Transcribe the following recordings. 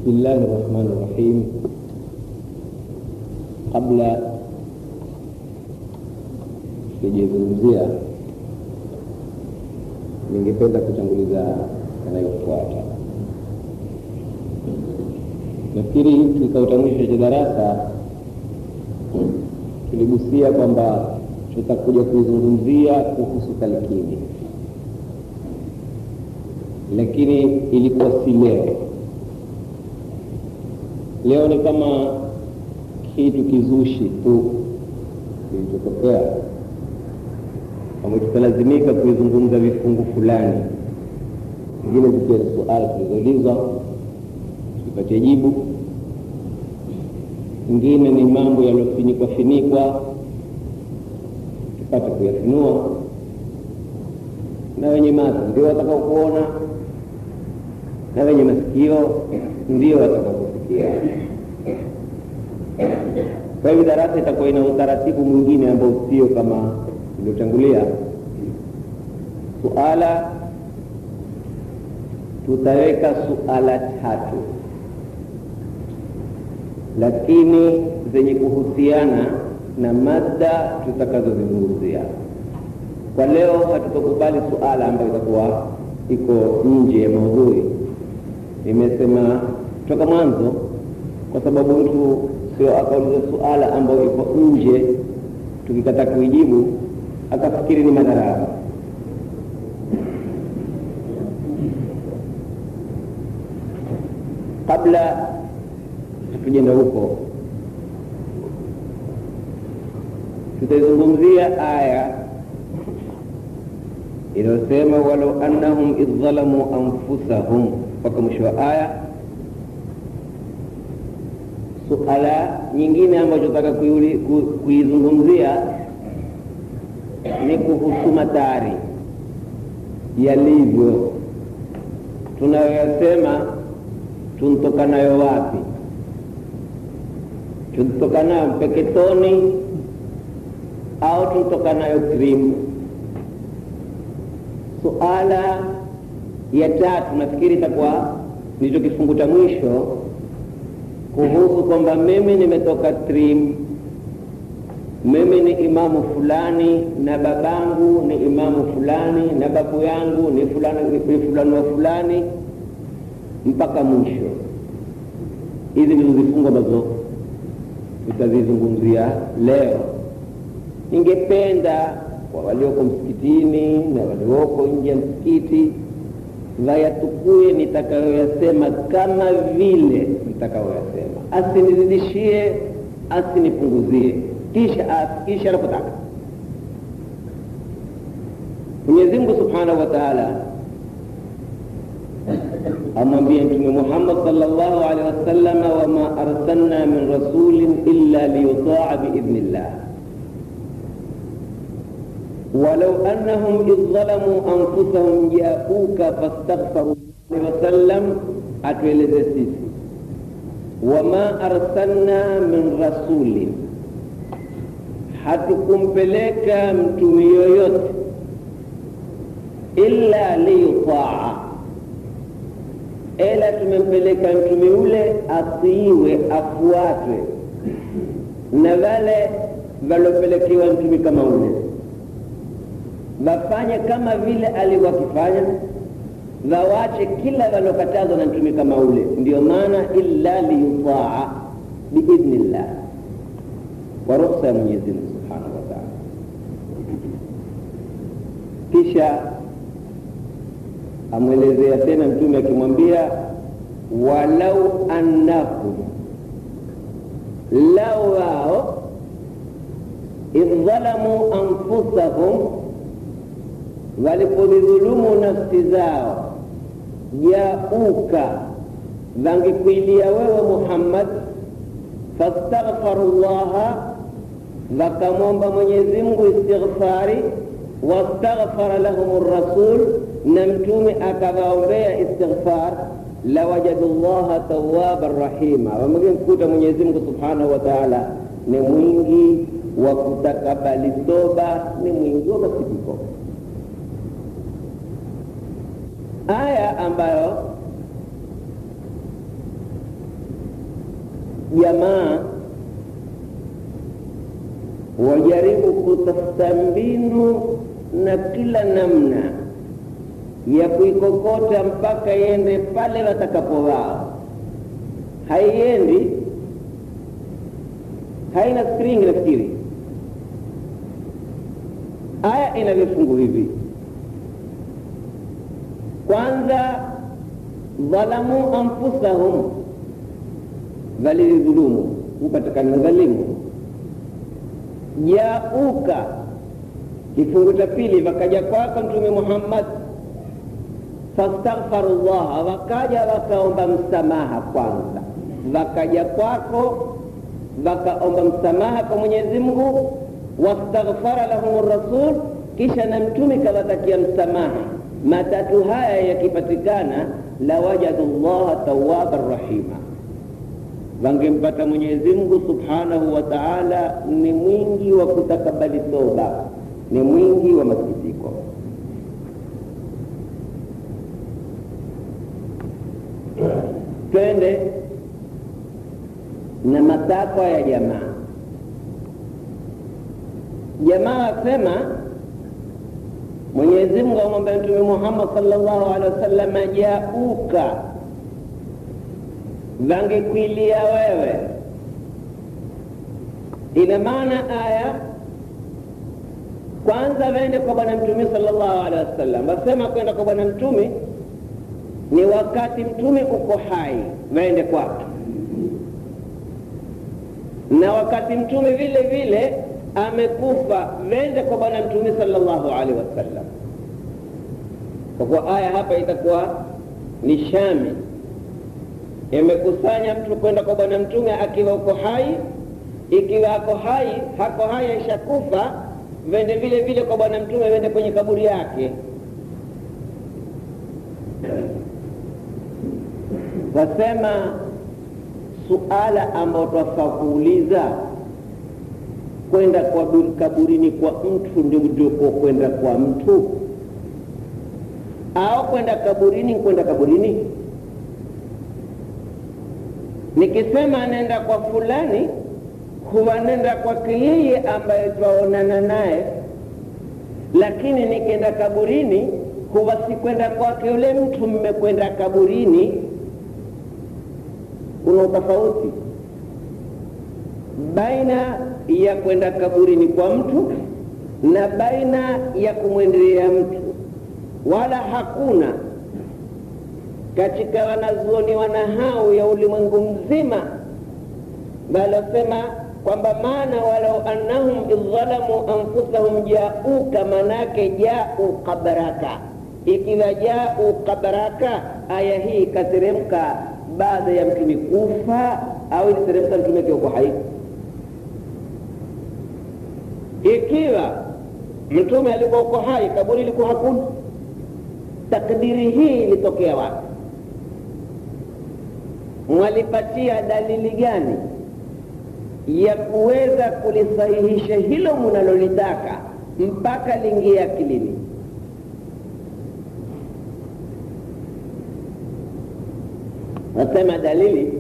بسم الله الرحمن الرحيم kabla sijazungumzia ningependa kutanguliza yanayofuata nafikiri kikao cha mwisho cha darasa tuligusia kwamba tutakuja kuizungumzia kuhusu talkini lakini ilikuwa si leo leo ni kama kitu kizushi tu kilichotokea kwamba tutalazimika kuizungumza vifungu fulani vingine zikiwa ni suala tulizoulizwa tupatie jibu ingine ni mambo yaliyofinikwa finikwa tupate kuyafunua na wenye macho ndio watakao kuona na wenye masikio ndio watakao kusikia kwa hivyo darasa itakuwa ina utaratibu mwingine ambao sio kama ilivyotangulia suala tutaweka suala tatu lakini zenye kuhusiana na mada tutakazozizungumzia kwa leo hatutokubali suala ambayo itakuwa iko nje ya maudhui nimesema toka mwanzo kwa sababu mtu sio akauliza suala ambayo iko nje tukikata kuijibu akafikiri ni madharau kabla hatujenda huko tutaizungumzia aya inayosema walau annahum idh dhalamu anfusahum mpaka mwisho wa aya suala nyingine ambacho taka kuizungumzia ni kuhusu matari yalivyo tunayoyasema tuntokanayo wapi tuntokanayo mpeketoni au tuntokanayo krimu suala ya tatu nafikiri itakuwa ndicho kifungu cha mwisho kuhusu kwamba mimi nimetoka trim mimi ni imamu fulani na babangu ni imamu fulani na babu yangu ni fulani, ni fulani wa fulani mpaka mwisho hizi ndizo vifungu ambazo tutazizungumzia leo ningependa kwa walioko msikitini na walioko nje ya msikiti vayatukue nitakayoyasema kama vile nitakayoyasema asinizidishie asinipunguzie kisha kisha anapotaka mwenyezi mungu subhanahu wa taala amwambia mtume muhammad salllahu alehi wasalama wama arsalna min rasulin illa liyutaa biidhnillah ولو أنهم إذ ظلموا أنفسهم جاءوك فاستغفروا الله وسلم أتولد سيسي وما أرسلنا من رسول hatukumpeleka mtume yoyote illa liyutaa ila tumempeleka mtume ule atiiwe afuatwe na wale walopelekewa mtume kama ule wafanye kama vile alivyokifanya wawache kila walokatazwa na mtume kama ule ndio maana illa liyutaa biidhnillah kwa ruhusa ya mwenyezi mungu subhanahu wa taala kisha amwelezea tena mtume akimwambia walau annahum lau wao idh dhalamu anfusahum walipodhulumu nafsi zao jauka vangekuilia wewe muhammad fastaghfaru llaha wakamwomba mwenyezi mungu istighfari wastaghfara lahum rasul na mtume akawaombea istighfar lawajadu llaha tawaban rahima wamekemkuta mwenyezi mungu subhanahu wa taala ni mwingi wa kutakabali toba ni mwingi wa masikitiko aya ambayo jamaa wajaribu kutafuta mbinu na kila namna ya kuikokota mpaka iende pale watakapo wao. Haiendi, haina spring. Nafikiri aya ina vifungu hivi. Kwanza, dhalamu anfusahum, walidhulumu, upatikana dhalimu. Jauka, kifungu cha pili, wakaja kwako Mtume Muhammad fastaghfaru llaha, wakaja wakaomba msamaha kwanza, wakaja kwako wakaomba msamaha kwa Mwenyezi Mungu, wastaghfara lahum rasul, kisha na mtume kawatakia msamaha. Matatu haya yakipatikana, la wajadu llaha tawaban rahima, wangempata Mwenyezi Mungu subhanahu wa taala ni mwingi wa kutakabali toba, ni mwingi wa masikitiko. Twende na matakwa ya jamaa. Jamaa wasema Mwenyezi Mungu amwambia Mtume Muhammad sallallahu alaihi wasallam, jauka, wangekwilia wewe. Ina maana aya kwanza waende kwa Bwana Mtume sallallahu alaihi wasallam, wasema kwenda kwa Bwana Mtume ni wakati Mtume uko hai, waende kwake na wakati mtume vile vile amekufa, wende kwa bwana mtume sallallahu alaihi wasallam. Kwa kuwa aya hapa itakuwa ni shami, imekusanya mtu kwenda kwa bwana mtume akiwa uko hai. Ikiwa ako hai, hako hai aishakufa, wende vile vile kwa bwana mtume, wende kwenye kaburi yake. Wasema suala ambao twafaa kuuliza kwenda kwa kaburini kwa mtu ndio ndiko kwenda kwa mtu au kwenda kaburini kwenda kaburini? Nikisema nenda kwa fulani, huwa nenda kwake yeye ambaye twaonana naye, lakini nikienda kaburini huwa sikwenda kwake yule mtu, mmekwenda kaburini kuna utofauti baina ya kwenda kaburini kwa mtu na baina ya kumwendelea mtu, wala hakuna katika wanazuoni wanahau ya ulimwengu mzima walosema kwamba maana walau annahum idhalamu anfusahum jauka, manake jau qabraka. Ikiwa jau qabraka, aya hii ikateremka baada ya mtume kufa au iliteremka mtume akiwa uko hai? Ikiwa mtume alikuwa uko hai, kaburi ilikuwa hakuna, takdiri hii ilitokea wapi? Mwalipatia dalili gani ya kuweza kulisahihisha hilo mnalolitaka mpaka liingie akilini? Nasema dalili,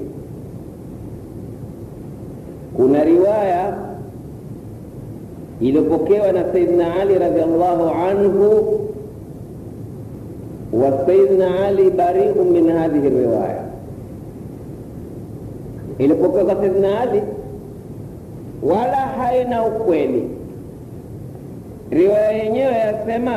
kuna riwaya iliyopokewa na Saidina Ali radhiallahu anhu, wa Saidina Ali bariu min hadhihi riwaya, ilipokewa kwa Saidina Ali wala haina ukweli. Riwaya yenyewe yasema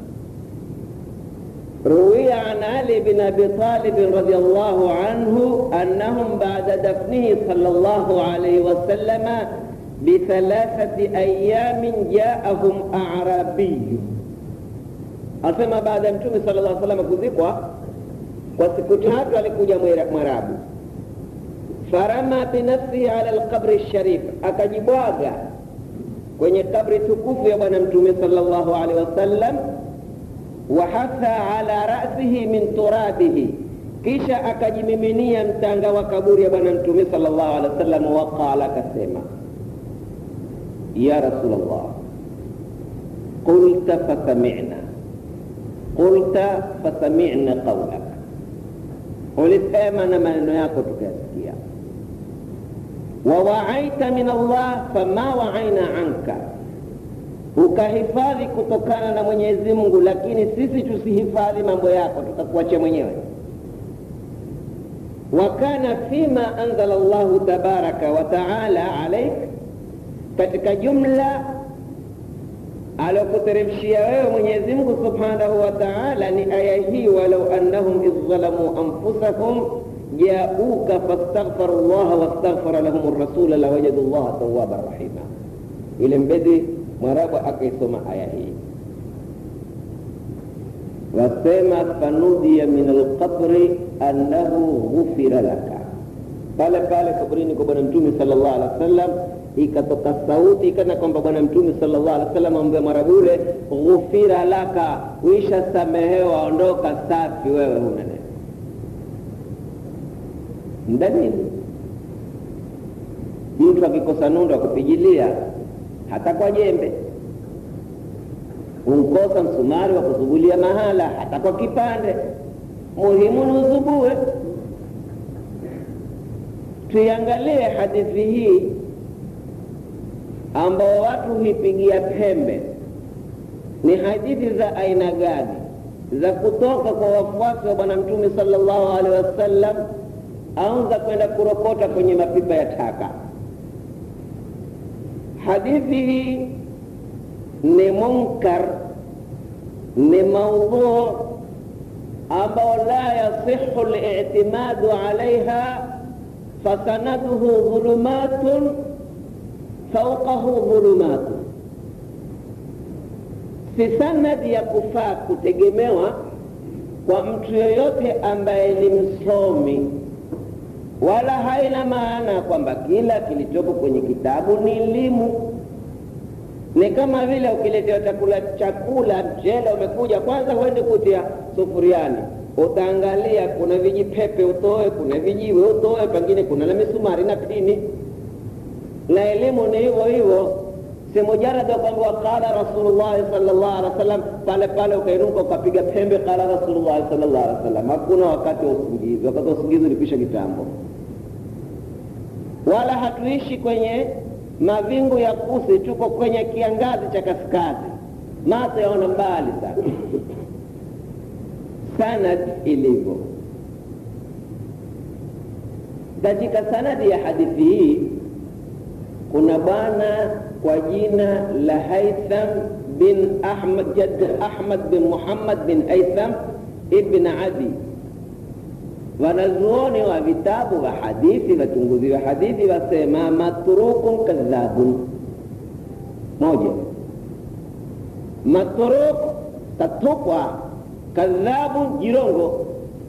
روي عن علي بن ابي طالب رضي الله عنه انهم بعد دفنه صلى الله عليه وسلم بثلاثه ايام جاءهم اعرابي asema baada ya mtume sala llah salama kuzikwa kwa siku tatu alikuja mwarabu farama binafsihi ala lqabri lsharif akajibwaga kwenye kabri tukufu ya bwana mtume sala llahu alehi wasallam wahatha ala rasihi min turabihi, kisha akajimiminia mtanga wa kaburi ya bwana mtume sallallahu alaihi wasallam. Waqala, akasema ya Rasulullah, qulta fasamina, qulta fasamina qaulak, ulisema na maneno yako tukayasikia. wawaaita min Allah fama waaina anka, ukahifadhi kutokana na Mwenyezi Mungu, lakini sisi tusihifadhi mambo yako, tutakuachia mwenyewe. wa kana fima anzala Allahu tabaraka wa taala alaik, katika jumla alokuteremshia wewe Mwenyezi Mungu subhanahu wa taala ni aya hii, walau annahum idh zalamu anfusahum jauka fastaghfaru llaha wastaghfara lahum rasula lawajadu llaha tawaban rahima. Ile mbedi mwarabu akaisoma aya hii, wasema fanudiya min alqabri annahu ghufira laka, pale pale kabrini kwa Bwana Mtume sallallahu alaihi wasallam ikatoka sauti kana kwamba Bwana Mtume sallallahu alaihi wasallam amwambia mwarabu yule, ghufira laka, uisha samehewa, ondoka safi, wewe huna neno Dalili, mtu akikosa nundu akupigilia hata kwa jembe, unkosa msumari wa kusugulia mahala hata kwa kipande, muhimu ni usubue. Tuiangalie hadithi hii ambao watu huipigia pembe, ni hadithi za aina gani? Za kutoka kwa wafuasi wa Bwana Mtume sallallahu alaihi wasallam au za kwenda kurokota kwenye mapipa ya taka. Hadithi hii ni munkar, ni maudhu ambao la yasihu li'timadu alaiha, fasanaduhu dhulumatun fauqahu dhulumatun, si sanadi ya kufaa kutegemewa kwa mtu yoyote ambaye ni msomi wala haina maana kwamba kila kilichopo kwenye kitabu ni elimu. Ni kama vile ukiletewa chakula, chakula mchele umekuja, kwanza huende kutia sufuriani, utaangalia kuna vijipepe utoe, kuna vijiwe utoe, pengine kuna na misumari na pini. Na elimu ni hivyo hivyo, si mujarada kwamba qala Rasulullahi sallallahu alaihi wasallam, pale pale ukainuka ukapiga pembe qala Rasulullahi sallallahu alaihi wasallam. Hakuna wakati wa usingizi, wakati wa usingizi ulikwisha kitambo wala hatuishi kwenye mavingu ya kusi, tuko kwenye kiangazi cha kaskazi, macho yaona mbali sana. Sanad ilivyo katika sanadi ya hadithi hii, kuna bwana kwa jina la Haitham bin Ahmad, Jadd Ahmad bin Muhammad bin Haitham ibn Adi wanazuoni wa vitabu vya hadithi, wachunguzi wa hadithi wasema matrukun kadhabun. Moja, matruk tatupwa, kadhabun jirongo.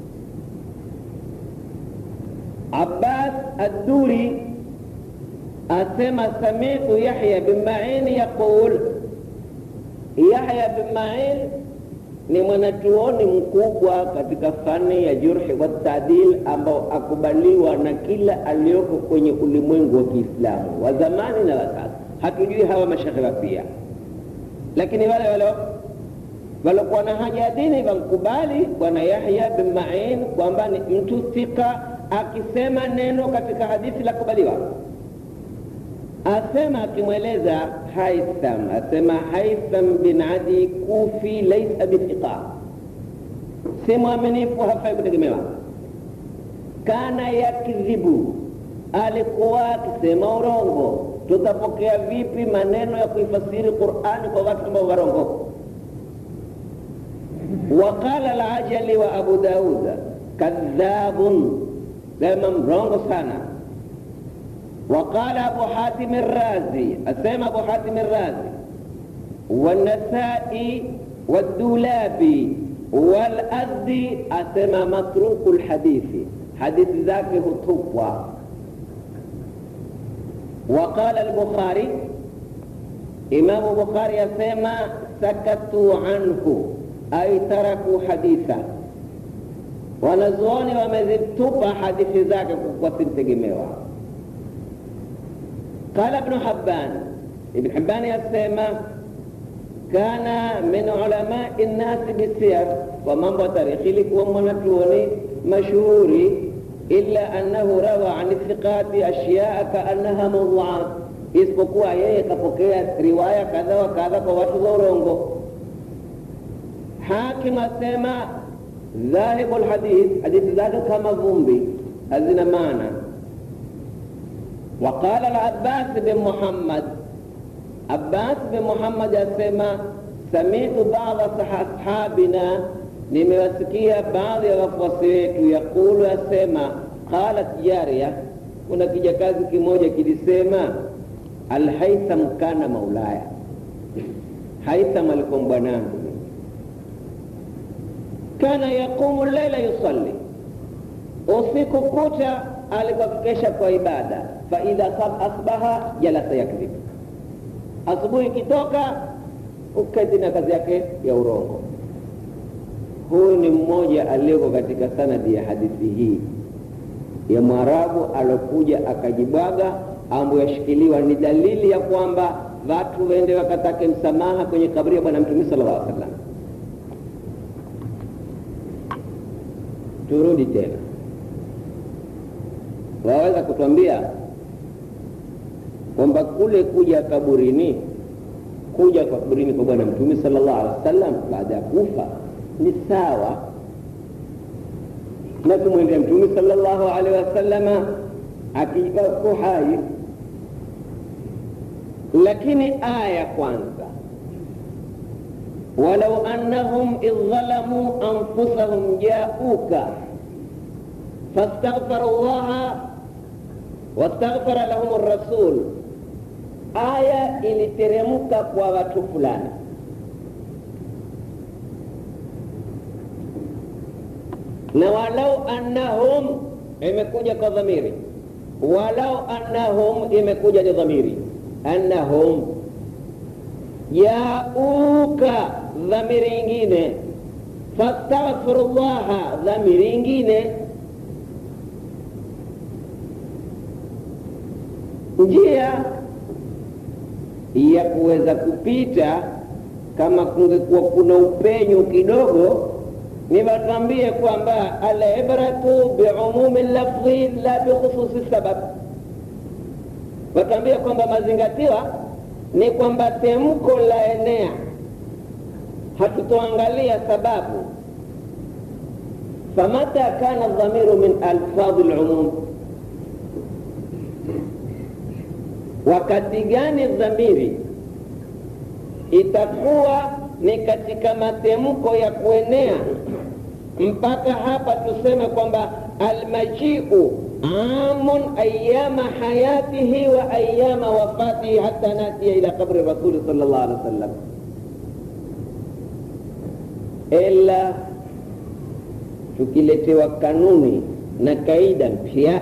Abbas Adduri asema samitu Yahya bin Ma'in yaqul, Yahya bin Ma'in ni mwanachuoni mkubwa katika fani ya jurhi wa taadil, ambao akubaliwa na kila aliyoko kwenye ulimwengu wa Kiislamu wa zamani na wa sasa. Hatujui hawa mashekhe pia, lakini wale wale waliokuwa na haja ya dini wamkubali bwana Yahya bin Ma'in kwamba ni mtu thika, akisema neno katika hadithi la kubaliwa. Asema akimweleza Haitham, asema Haitham bin Adi Kufi laisa bithiqa, si mwaminifu, hafai kutegemewa. Kana yakdhibu, alikuwa akisema urongo. Tutapokea vipi maneno ya kuifasiri Qur'ani kwa watu ambao warongo? Waqala al-Ajali wa Abu Daud kadhabun, sema mrongo sana وقال أبو حاتم الرازي أسمى أبو حاتم الرازي والنسائي والدولابي والأزدي أسمى متروك الحديث حديث ذاك هو وقال البخاري إمام البخاري أسمى سكتوا عنه أي تركوا حديثا wanazuoni wamezitupa hadithi zake wasimtegemewa قال ابن حبان ابن حبان يسمى كان من علماء الناس بالسير ومن تاريخ لكم ونتوني مشهوري illa annahu rawa an thiqati ashyaa kaannaha mawduat, isipokuwa yeye kapokea riwaya kadha wa kadha kwa watu wa urongo. Hakim asema dhahibu lhadith, hadithi zake kama vumbi, hazina maana. Waqala al-Abbas bin Muhammad, Abbas bin Muhammad asema samitu bada ashabina, nimewasikia baadhi ya wafuasi wetu yaqulu, asema qalat jariya, kuna kijakazi kimoja kilisema Alhaitham kana maulaya, Haitham alikuwa bwanangu, kana yaqumu laila yusalli, usiku kucha alikuwa kikesha kwa ibada, fa idha asbaha jalasa yakdhib, asubuhi ikitoka uketi na kazi yake ya urongo. Huyu ni mmoja aliyeko katika sanadi ya hadithi hii ya Mwarabu alokuja akajibwaga ambo yashikiliwa ni dalili ya kwamba watu wende wakatake msamaha kwenye kaburi ya Bwana Mtume sallallahu alaihi wasallam. Turudi tena, waweza kutwambia kwamba kule kuja kaburini, kuja kwa kaburini kwa Bwana Mtume sallallahu alaihi wasallam baada ya kufa ni sawa na kumwendea Mtume sallallahu alaihi wasallama akiwa hai lakini aya kwanza, walau annahum idh dhalamu anfusahum jauka fastaghfaru llaha wastaghfara lahum rasul, aya iliteremka kwa watu fulani na walau annahum imekuja kwa dhamiri, walau annahum imekuja ni dhamiri annahum jauka, dhamiri ingine, fastaghfiru llaha, dhamiri ingine. Njia ya kuweza kupita kama kungekuwa kuna upenyo kidogo, ni watambie kwamba alibratu biumumi lafdhi la bikhususi sabab watambia kwamba mazingatiwa ni kwamba temko la enea, hatutoangalia sababu. famata kana dhamiru min alfadhi lumum, wakati gani dhamiri itakuwa ni katika matemko ya kuenea mpaka hapa tuseme kwamba almajiu amun ayama hayatihi wa ayama wafatihi hata natia ila qabri rasuli sallallahu alaihi wasallam, ila tukiletewa kanuni na kaida mpya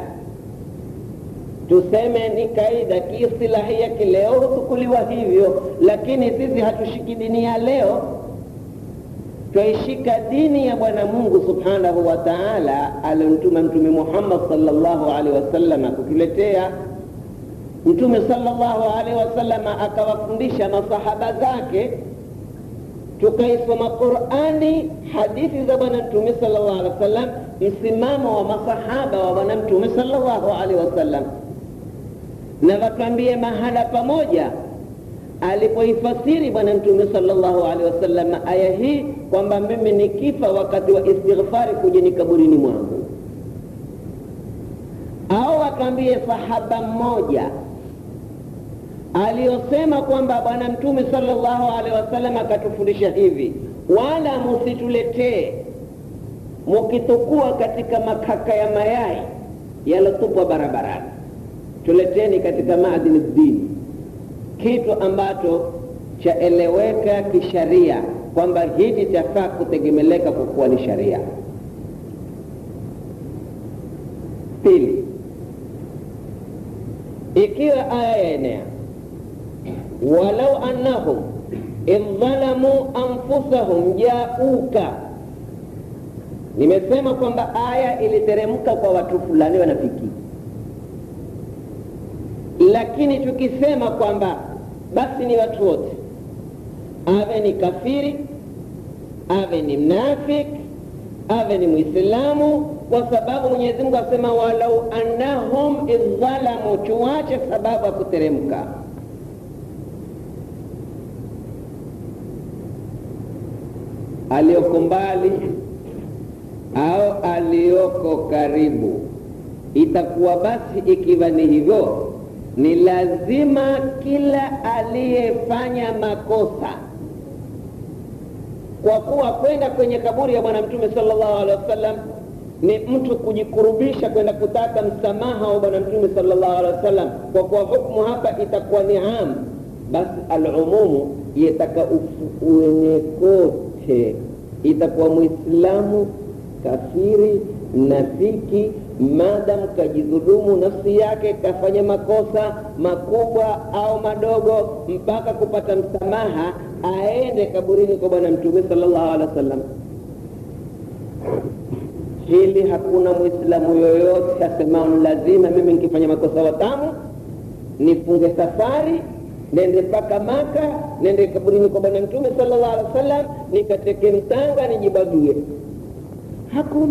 tuseme ni kaida kiistilahia kileo hutukuliwa hivyo, lakini sisi hatushiki dini ya leo twaishika dini ya Bwana Mungu subhanahu wa taala aliyomtuma Mtume Muhammad sallallahu alaihi wasallam kutuletea. Mtume sallallahu alaihi wasallam akawafundisha masahaba zake, tukaisoma Qurani, hadithi za Bwana Mtume sallallahu alaihi wasallam, msimamo wa masahaba wa Bwana Mtume sallallahu alaihi wasallam, na watuambie mahala pamoja alipoifasiri Bwana Mtume sallallahu alaihi wasallam aya hii kwamba mimi nikifa wakati wa istighfari kujeni kaburini mwangu, au akaambie sahaba mmoja aliyosema kwamba Bwana Mtume sallallahu alaihi wasallam akatufundisha hivi, wala musituletee mukitukua katika makaka ya mayai yalotupwa barabarani, tuleteni katika maadini dini kitu ambacho chaeleweka kisharia kwamba hiki chafaa kutegemeleka kwa kuwa ni sharia. Pili, ikiwa aya yaenea walau annahum idh dhalamu anfusahum jauka, nimesema kwamba aya iliteremka kwa watu fulani wanafiki lakini tukisema kwamba basi ni watu wote, awe ni kafiri, awe ni mnafik, awe ni Mwislamu, kwa sababu mwenyezi mungu asema walau annahum idhalamu tuache sababu ya kuteremka aliyoko mbali au aliyoko karibu itakuwa basi ikiwa ni hivyo ni lazima kila aliyefanya makosa kwa kuwa kwenda kwenye kaburi ya bwana mtume sallallahu alaihi wasallam ni mtu kujikurubisha kwenda kutaka msamaha wa bwana mtume sallallahu alaihi wasallam kwa kuwa hukmu hapa itakuwa ni am basi alumumu yetaka uenye kote itakuwa mwislamu kafiri mnafiki madam kajidhulumu nafsi yake kafanya makosa makubwa au madogo mpaka kupata msamaha aende kaburini kwa bwana mtume sallallahu alaihi wasallam hili hakuna mwislamu yoyote asemao lazima mimi nikifanya makosa watamu nifunge safari nende mpaka maka nende kaburini kwa bwana mtume sallallahu alaihi wasallam nikateke mtanga nijibwagie hakuna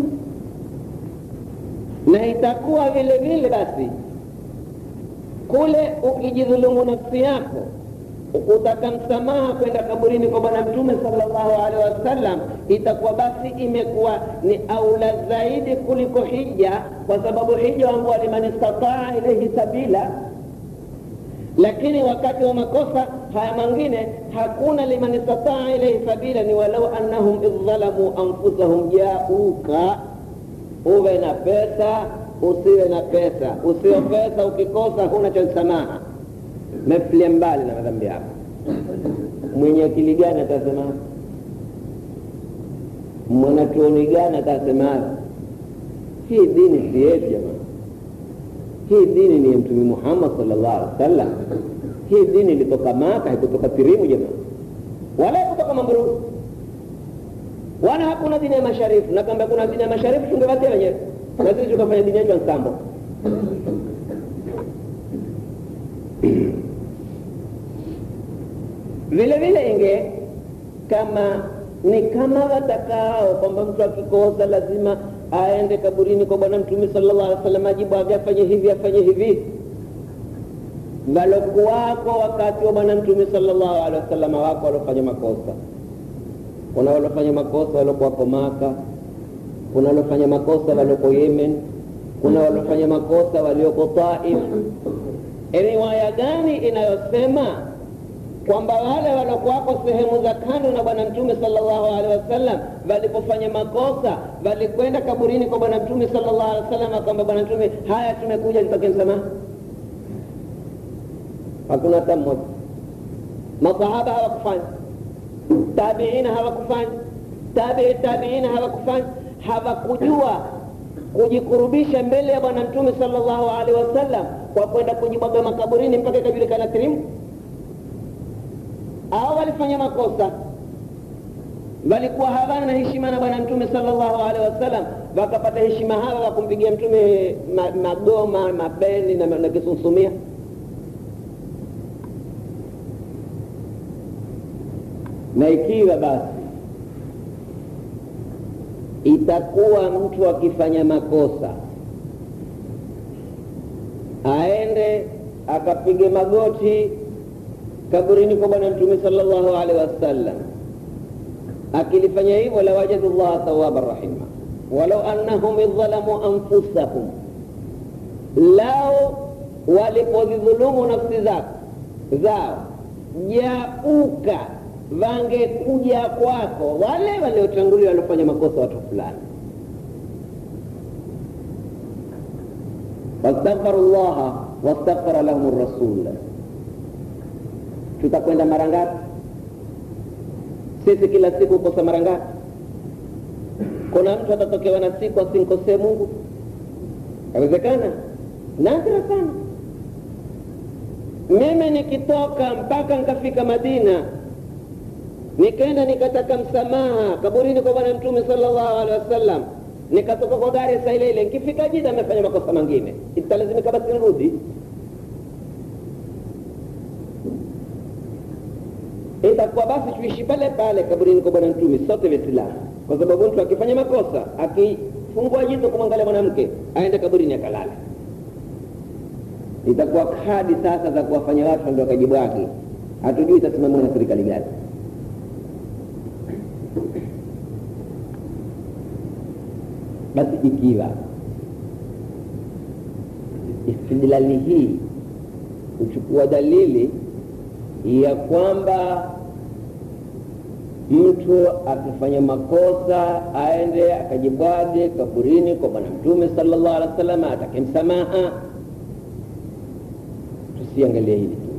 na itakuwa vile vile basi kule ukijidhulumu nafsi yako ukutaka msamaha kwenda kaburini kwa bwana mtume sallallahu alaihi wasallam itakuwa basi imekuwa ni aula zaidi kuliko hija kwa sababu hija wambua liman istataa ilaihi sabila lakini wakati wa makosa haya mangine hakuna liman istataa ilaihi sabila ni walau annahum idhalamu anfusahum jauka uwe na pesa usiwe na pesa usiwe pesa ukikosa huna cha msamaha mefilia mbali na madhambi yako mwenye akili gani atasema mwanachuoni gani atasema hii dini si yetu jamani hii dini ni ya mtume muhammad salllah alih wasallam hii dini ilitoka maka haikutoka tirimu jamani wala haikutoka mambruu wala hakuna dini ya masharifu na kamba kuna dini ya masharifu tungewatia wenyewe na sisi tukafanya dini yetu ya nsambo vile vile inge kama ni kama watakao kwamba mtu akikosa lazima aende kaburini kwa bwana mtume sallallahu alaihi wasallam ajibu age afanye hivi afanye hivi walokuwako wakati wa bwana mtume sallallahu alaihi wasallam wako waliofanya makosa kuna waliofanya makosa waliokuwako maka kuna waliofanya makosa walioko yemen kuna waliofanya makosa walioko taif riwaya gani inayosema kwamba wale waliokuwako sehemu za kando na bwana mtume sallallahu alaihi wasallam walipofanya makosa walikwenda kaburini kwa bwana mtume sallallahu alaihi wasallam kwamba bwana mtume haya tumekuja nitake msamaha hakuna hata mmoja masahaba hawakufanya tabiina hawakufanya tabii tabiina hawakufanya hawakujua kujikurubisha mbele ya bwana mtume sallallahu alaihi wasallam kwa kwenda kujibwaga makaburini mpaka ikajulikana tirimu au walifanya makosa walikuwa hawana heshima na bwana mtume sallallahu alaihi wasallam wakapata heshima hawa wakumpigia mtume ma, magoma mabeni na, na kisunsumia na ikiwa basi itakuwa mtu akifanya makosa aende akapige magoti kaburini kwa bwana mtume sallallahu alaihi wasallam akilifanya hivyo lawajadu llaha tawaban rahima walau annahum idhalamu anfusahum lao walipozidhulumu nafsi zako zao jauka wangekuja kwako wale waliotangulia waliofanya makosa watu fulani wastaghfaru llaha wastaghfara lahum rasul tutakwenda mara ngapi sisi kila siku kosa mara ngapi kuna mtu atatokewa na siku asinkosee mungu awezekana nadra sana mimi nikitoka mpaka nikafika madina nikaenda nikataka msamaha kaburini kwa bwana mtume sallallahu alaihi wasallam nikatoka kwa gari saa ile ile nikifika jida amefanya makosa mengine italazimika basi nirudi itakuwa basi tuishi pale pale kaburini kwa bwana mtume sote waislamu kwa sababu mtu akifanya makosa aki fungua jicho kumwangalia mwanamke aende kaburini akalala itakuwa kadi sasa za kuwafanya watu ndio wakajibu wake hatujui itasimamiwa na serikali gani basi ikiwa istidlali hii huchukua dalili ya kwamba mtu akifanya makosa aende akajibwade kaburini kwa bwana mtume sallallahu alaihi wasallam atake msamaha tusiangalie hili tu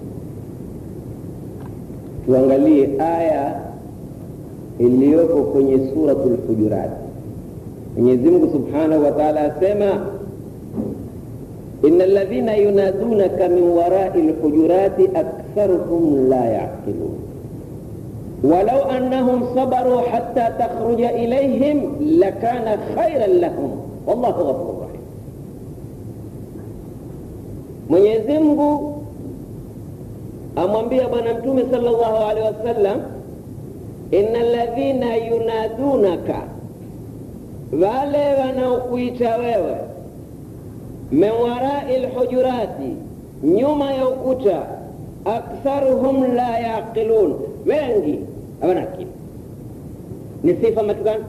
tuangalie aya iliyoko kwenye suratul hujurat mwenyezi mungu subhanahu wa taala asema ina ladhina yunadunaka min warai lhujurati aktharuhum la yaqilun ولو أنهم صبروا حتى تخرج إليهم لكان خيرا لهم والله غفور رحيم Mwenyezi Mungu amwambia Bwana Mtume sallallahu alaihi wasallam, inna ladhina yunadunaka, wale wanaokuita wewe, min warai lhujurati, nyuma ya ukuta, aktharuhum la yaqilun, wengi hawana akili. Ni sifa matukano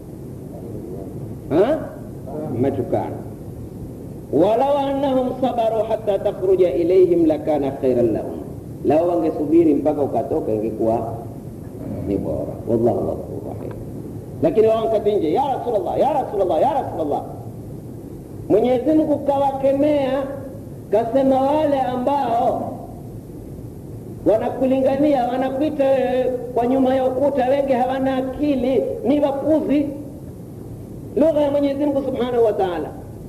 matukano walau annahum sabaru hata takhruja ilaihim lakana khairan lahum, lao wangesubiri mpaka ukatoka ingekuwa ni bora. Wallahu ghafur rahim. Lakini wao wakati nje, ya Rasulullah, ya Rasulullah, ya Rasulullah, Mwenyezi Mungu kawakemea, kasema wale ambao wanakulingania wanakuita kwa nyuma ya ukuta, wengi hawana akili, ni wapuzi. Lugha ya Mwenyezi Mungu subhanahu wa taala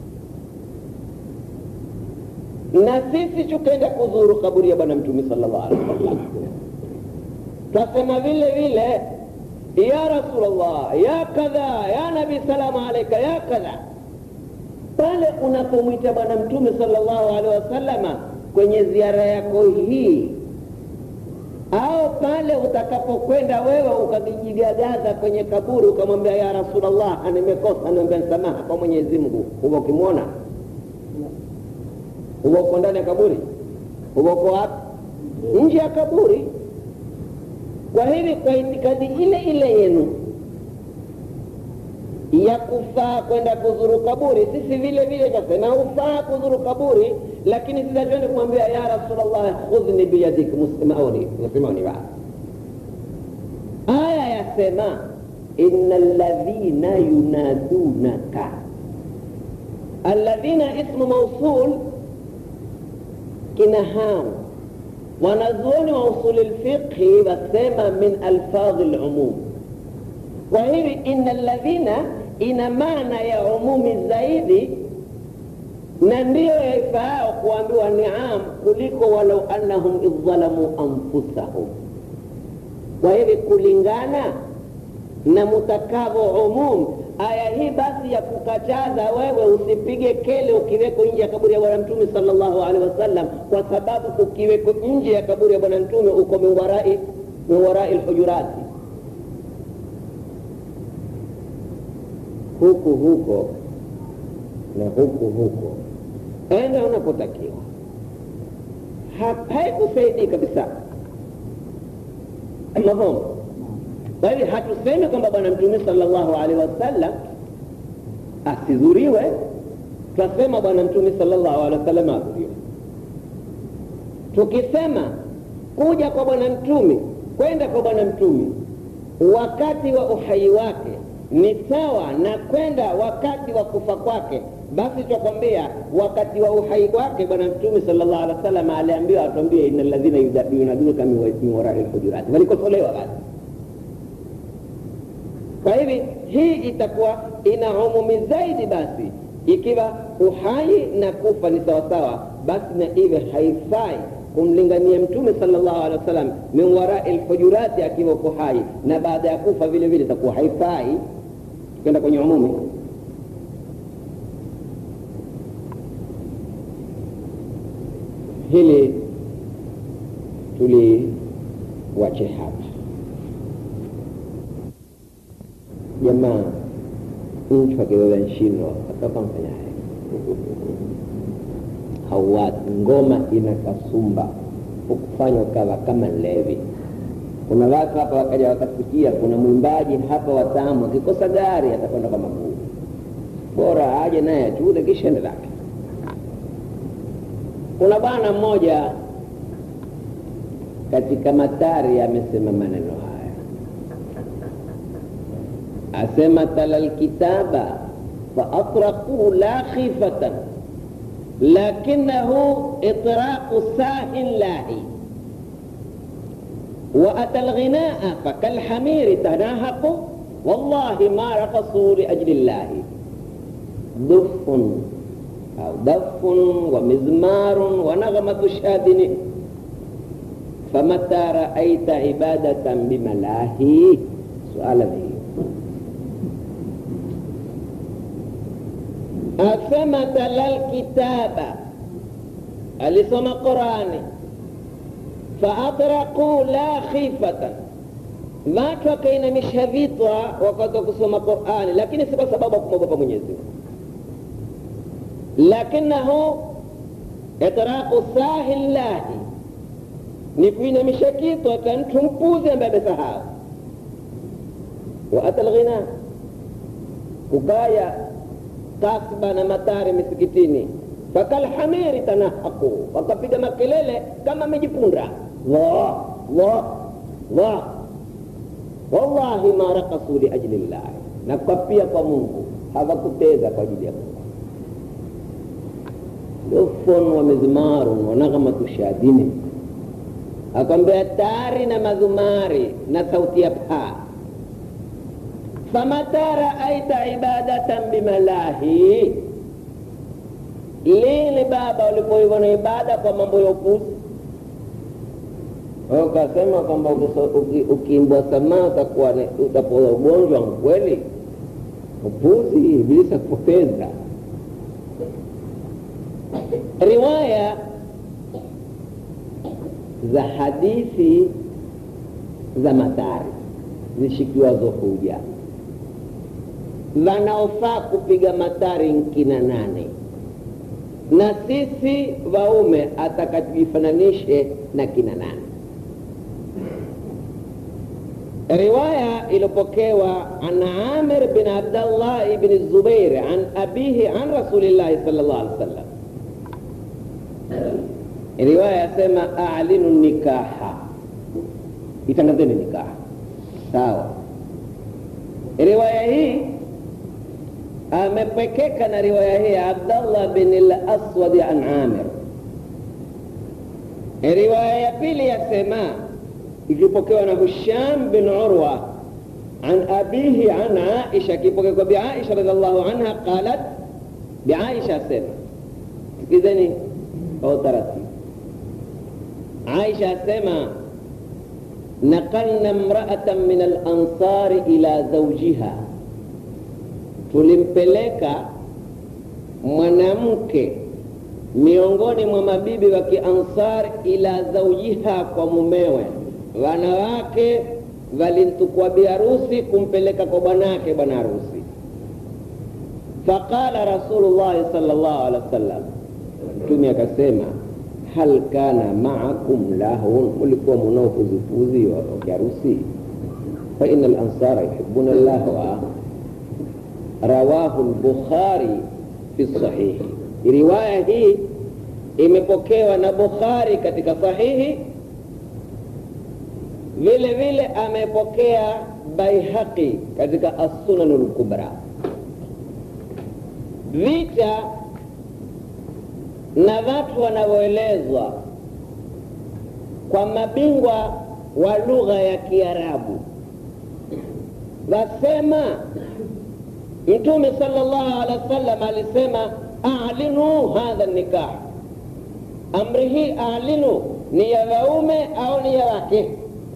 na sisi tukenda kuzuru kaburi ya bwana mtume sallallahu alaihi wasallam twasema vile vile ya rasulllah ya kadha ya nabi salamu alaika ya kadha pale unapomwita bwana mtume sallallahu alaihi wasallama kwenye ziara yako hii au pale utakapokwenda wewe ukajigagaza kwenye kaburi ukamwambia ya rasulllah nimekosa niambia msamaha kwa mwenyezi mungu huwa ukimwona huwa uko ndani ya kaburi huwa uko wapi nje ya kaburi kwa hivi kwa itikadi ile ile yenu ya kufaa kwenda kuzuru kaburi sisi vile vile tasema hufaa kuzuru kaburi lakini sisi hatuende kumwambia ya rasulllah khudhni biyadik musmauni musmauni ba aya yasema ina ladhina yunadunaka alladhina ismu mausul kina hao wanazuoni wa usuli lfiqhi wasema min alfadhi lumum kwa hivi ina ladhina ina maana ya umumi zaidi na ndiyo yaifaao kuambiwa niam kuliko walau annahum idhalamu anfusahum kwa hivi kulingana na mutakavo umum aya hii basi ya kukataza wewe usipige kele ukiweko nje ya kaburi ya bwana mtume sallallahu alaihi wasallam kwa sababu ukiweko nje ya kaburi ya bwana mtume uko minwarai minwarai lhujurati huku huko na huku huko enda unapotakiwa haikusaidii kabisa mahomo kwa hivyo hatusemi kwamba bwana mtume sallallahu alaihi wasallam asizuriwe twasema bwana mtume sallallahu alaihi wasallam azuriwe tukisema kuja kwa bwana mtume kwenda kwa bwana mtume wakati wa uhai wake ni sawa na kwenda wakati wa kufa kwake basi twakwambia wakati wa uhai wake bwana mtume sallallahu alaihi wasallam aliambiwa atuambie ina ladhina yunadunuka min warai lhujurati walikosolewa basi kwa hivi hii itakuwa ina umumi zaidi basi ikiwa uhai na kufa ni sawasawa basi na iwe haifai kumlingania mtume sallallahu alaihi wasallam min warai lhujurati akiwa uko hai na baada ya kufa vile vile itakuwa haifai tukienda kwenye umumi hili tuliwache hapa jamaa mtu akibeba nshino atoka mfanyaye hauwati ngoma ina kasumba ukufanya ukawa kama levi kuna watu hapa wakaja wakasikia kuna mwimbaji hapa watamu akikosa gari atakwenda kwa maguu bora aje naye achuze kisha ende lake kuna bwana mmoja katika matari amesema maneno haya asema tala lkitaba faatraquhu la khifatan lakinahu itraqu sahin lahi وأتى الغناء فكالحمير تناهق والله ما رقصوا لأجل الله دف أو دف ومزمار ونغمة شادن فمتى رأيت عبادة بملاهي سؤال به أفما تلا الكتاب ألسم قرآني faatraquu la khifatan, watu wakainamisha vichwa wakati wa kusoma Qurani, lakini si kwa sababu kumwogopa Mwenyezi Mungu, lakinahu itraqu sahi llahi, ni kuinamisha kichwa cha mtu mpuzi ambaye amesahau. wa ata lghina, kukaya kasba na matari misikitini fakalhamiri tanahaku, wakapiga makelele kama amejipunda Allah, Allah, Allah. Wallahi ma rakasu liajli llahi, na kapia kwa Mungu hawakuteza kwa ajili ya Mungu. Dufun wa mizmarun wa naghmatu shadini, akwambia tari na madhumari na sauti ya paa. Famata raaita ibadatan bimalahi, lini baba ulipoiona ibada kwa mambo ya upuzi ukasema kwamba ukiimbwa samaa utakuwa utapoza ugonjwa kweli upuzi ibilisi akupoteza riwaya za hadithi za matari zishikiwazo huja wanaofaa kupiga matari nkina nane na sisi waume atakatujifananishe na kina nane riwaya iliyopokewa an amir bin abdallah ibni zubair an abihi an rasulillahi sal llah alih wasallam riwaya yasema alinu nikaha itangazeni nikaha sawa riwaya hii amepekeka na riwaya hii abdallah bin laswadi an amir riwaya ya pili yasema ikipokewa na Husham bin Urwa an abihi an Aisha, ikipokewa kwa Bi Aisha radhiallahu anha qalat, Bi Aisha asema, sikizeni kwa utaratibu. Aisha asema naqalna mraatan min alansari ila zawjiha, tulimpeleka mwanamke miongoni mwa mabibi wa Kiansar ila zawjiha, kwa mumewe wanawake walimtukua biharusi kumpeleka kwa bwanake bwana harusi. Faqala Rasulullahi sallallahu alaihi wasallam, Mtume akasema hal kana maakum lahun, mulikuwa munao kuzipuzi wa kiharusi? Fa inna al-ansara yuhibbuna lahwa. Rawahu al-Bukhari fi sahihi. Riwaya hii imepokewa na Bukhari katika sahihi vile vile amepokea Baihaqi katika As-Sunan al-Kubra. Vita na watu wanavyoelezwa kwa mabingwa wa lugha ya Kiarabu wasema, Mtume sallallahu alaihi wasallam alisema, alinu hadha nikah, amri hii alinu ni ya waume au ni ya wake?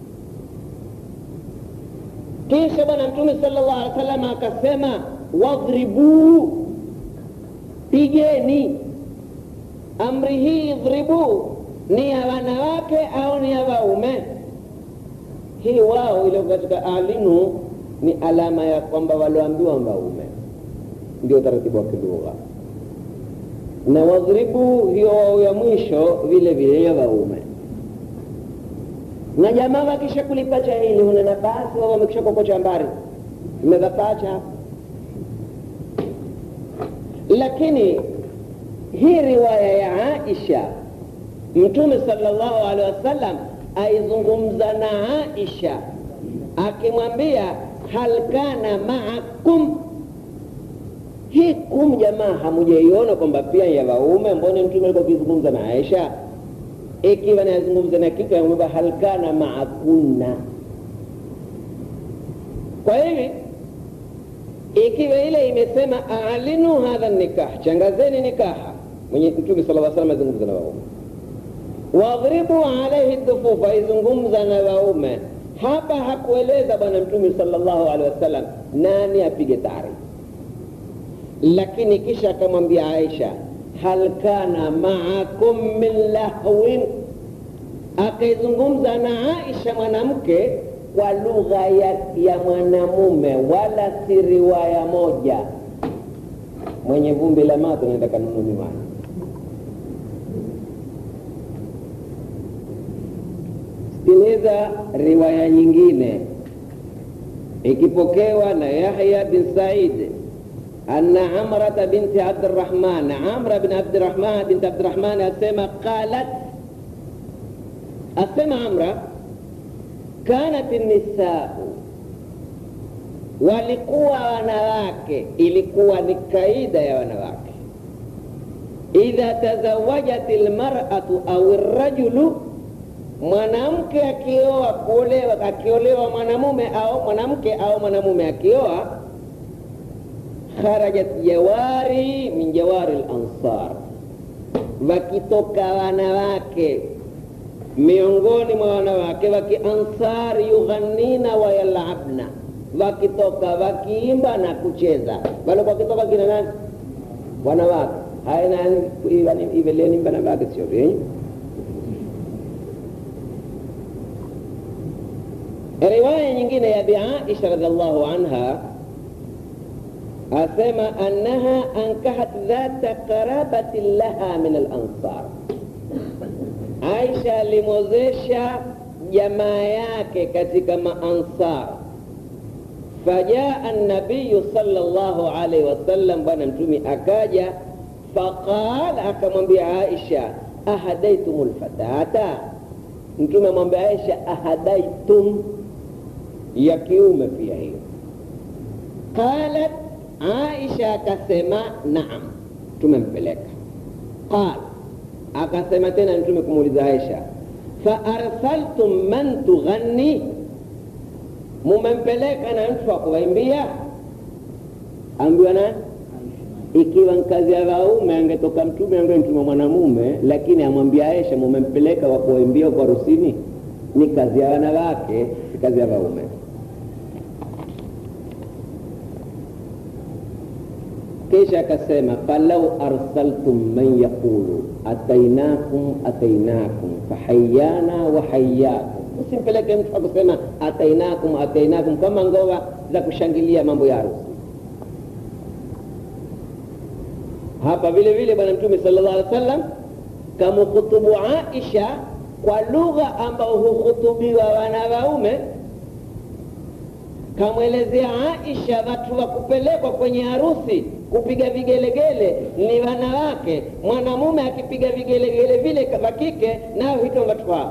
kisha bwana mtume sallallahu alaihi wasallam akasema wadhribu pigeni amri hii idhribu ni ya wanawake au ni ya waume hii wao iliyo katika alinu ni alama ya kwamba walioambiwa waume ndio utaratibu wa kilugha na wadhribu hiyo wao ya mwisho vile vile ya waume na jamaa wakisha kulipacha hili hunena basi wao wamekisha kokocha mbari imevapacha lakini hii riwaya ya aisha mtume sallallahu alaihi wasallam aizungumza na aisha akimwambia hal kana maakum hii kum jamaa hamujaiona kwamba pia ya waume mbone mtume alikuwa akizungumza na aisha ikiwa nazungumza na kike amwambia hal kana maakunna kwa hivi ikiwa ile imesema alinu hadha nikah changazeni nikaha mwenye mtume sala lla salam azungumza na waume wadhribu alaihi dhufufa izungumza na waume hapa hakueleza bwana mtume salllahu alehi wasallam nani apige tari lakini kisha akamwambia aisha hal kana maakum min lahwin akaizungumza na aisha mwanamke kwa lugha ya, ya mwanamume wala si riwaya moja mwenye vumbi la mato naenda kanunu miwani sikiliza riwaya nyingine ikipokewa na yahya bin said أن عمرة بنت عبد الرحمن عمرة بن عبد الرحمن بنت عبد الرحمن أسمى قالت أسمى عمرة كانت النساء walikuwa wanawake ilikuwa ni kaida ya wanawake idha tazawajat lmaratu au rajulu mwanamke akioa kuolewa akiolewa mwanamume au mwanamke au mwanamume akioa kharajat jawari min jawari lansar wakitoka wanawake miongoni mwa wanawake wa kiansar yughanina wayalabna wakitoka wakiimba na kucheza walikuwa wakitoka kina nani wanawake haya nani iveleni wanawake sio vyenye riwaya nyingine ya biaisha radiallahu anha asema annaha ankahat dhata qarabatin laha min alansar aisha alimwozesha jamaa yake katika maansar fajaa nabiyu salllahu alaihi wasallam bwana mtumi akaja faqal akamwambia aisha ahadaitum lfatata mtume amwambia aisha ahadaitum ya kiume pia hiyo qalat aisha akasema naam tumempeleka qal akasema tena mtume kumuuliza aisha faarsaltum man tughanni mumempeleka na mtu wa kuwaimbia ambiwa nani ikiwa nkazi ya waume angetoka mtume ambaye mtume mwanamume lakini amwambia aisha mumempeleka wa kuwaimbia kwa rusini ni kazi ya wanawake si kazi ya waume kisha akasema falau arsaltum man yaqulu atainakum atainakum fahayana wa hayakum usimpeleke mtu akusema atainakum atainakum kama ngoma za kushangilia mambo ya harusi hapa vile vile bwana mtume sala llah alih wa sallam kamukhutubu aisha kwa lugha ambao hukhutubiwa wana waume kamwelezea aisha watu wa kupelekwa kwenye harusi kupiga vigelegele ni wanawake mwanamume akipiga vigelegele vile wa kike nao hito watu hao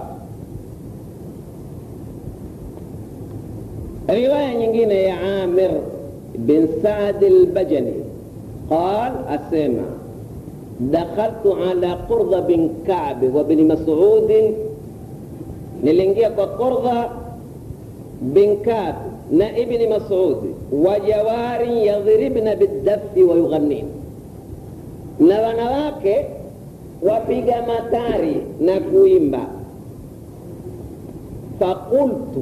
riwaya nyingine ya amir bin saad albajani قال أسمع دخلت على قرظة بن كعب وابن مسعود نلنجيا قرظة بن كعب na ibni masudi wa jawari yadhribna bidafi wa yughannin na wanawake wapiga matari na kuimba fakultu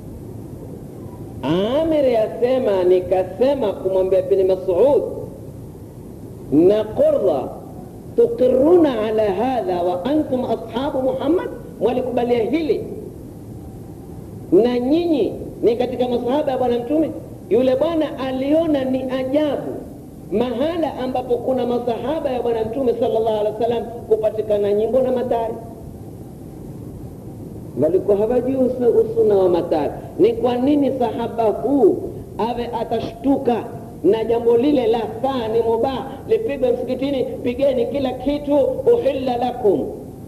amir yasema nikasema kumwambia ibni masud na qurdha tuqiruna ala hadha wa antum ashabu muhammad mwalikubalia hili na nyinyi ni katika masahaba ya bwana mtume yule bwana aliona ni ajabu mahala ambapo kuna masahaba ya bwana mtume sallallahu alaihi wasallam kupatikana nyimbo na matari walikuwa hawajui usuna wa matari ni kwa nini sahaba huu awe atashtuka na jambo lile la saa ni mubah lipigwe msikitini pigeni kila kitu uhilla lakum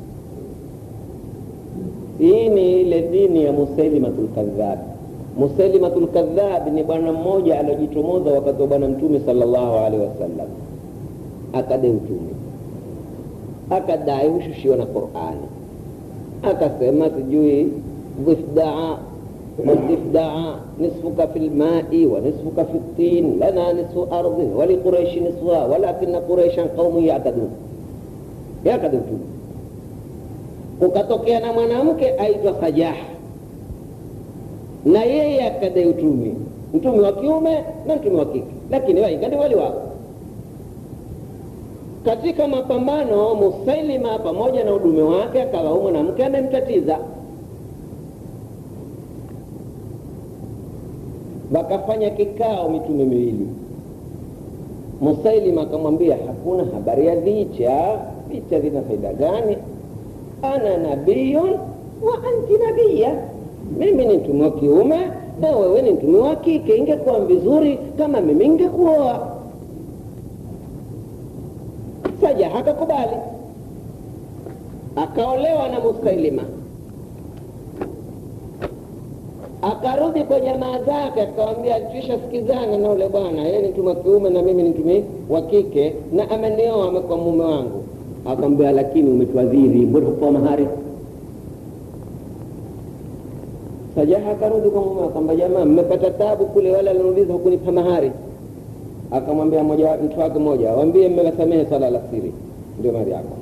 hii ni ile dini ya musailimatul kadhab musailimatul kadhab ni bwana mmoja aliojitomoza wakati wa bwana mtume sallallahu alaihi wasallam akadai utume akadai hushushiwa na qurani akasema sijui dhifdaa والضفدع نصفك في الماء ونصفك في الطين لنا نصف أرض ولقريش نصفها ولكن قريشا قوم يعتدون يعتدون kukatokea na mwanamke aitwa Sajaha na yeye akadai utume, mtume wa kiume na mtume wa kike, lakini waingani wali wako katika mapambano. Musailima pamoja na udume wake akawa huyu mwanamke amemtatiza wakafanya kikao mitume miwili. Musailima akamwambia hakuna habari ya vicha, vicha vina faida gani? ana nabiyun wa anti nabiya, mimi ni mtume wa kiume na wewe ni mtume wa kike. Ingekuwa vizuri kama mimi ingekuoa. Sajaha akakubali, akaolewa na Musailima akarudi kwa jamaa zake akawambia, tusha sikizana na ule bwana, yeye ni mtume wa kiume na mimi ni mtume wa kike, na amenioa amekuwa mume wangu. Akamwambia, lakini umetuadhiri, mbona hukuwa mahari? Sajaha akarudi kwa mume akamwambia, jamaa, mmepata tabu kule, wale aliuliza hukunipa mahari. Akamwambia mmoja mtu wake mmoja, waambie mmewasamehe swala la siri, ndio mahari yako.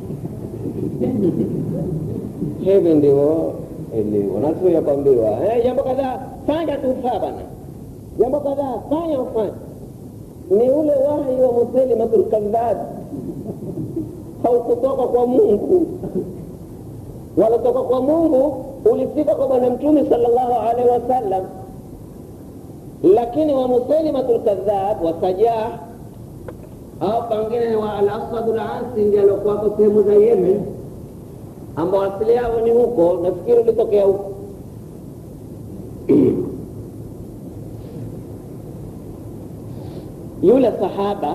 hivi ndivyo wanazuia kuambiwa eh, jambo kadhaa fanya tu ufaa bana, jambo kadhaa fanya ufanye. Ni ule wahi wa Musailimatul kadhab, haukutoka kwa Mungu, walitoka kwa Mungu, ulifika kwa Bwana Mtume sallallahu alaihi wasallam, lakini wa Musailimatul kadhab wa Sajah au pengine wa Al-Aswadul Ansi ndiye aliokuwako sehemu za Yemen ambao asili yao ni huko, nafikiri ulitokea huko. Yule sahaba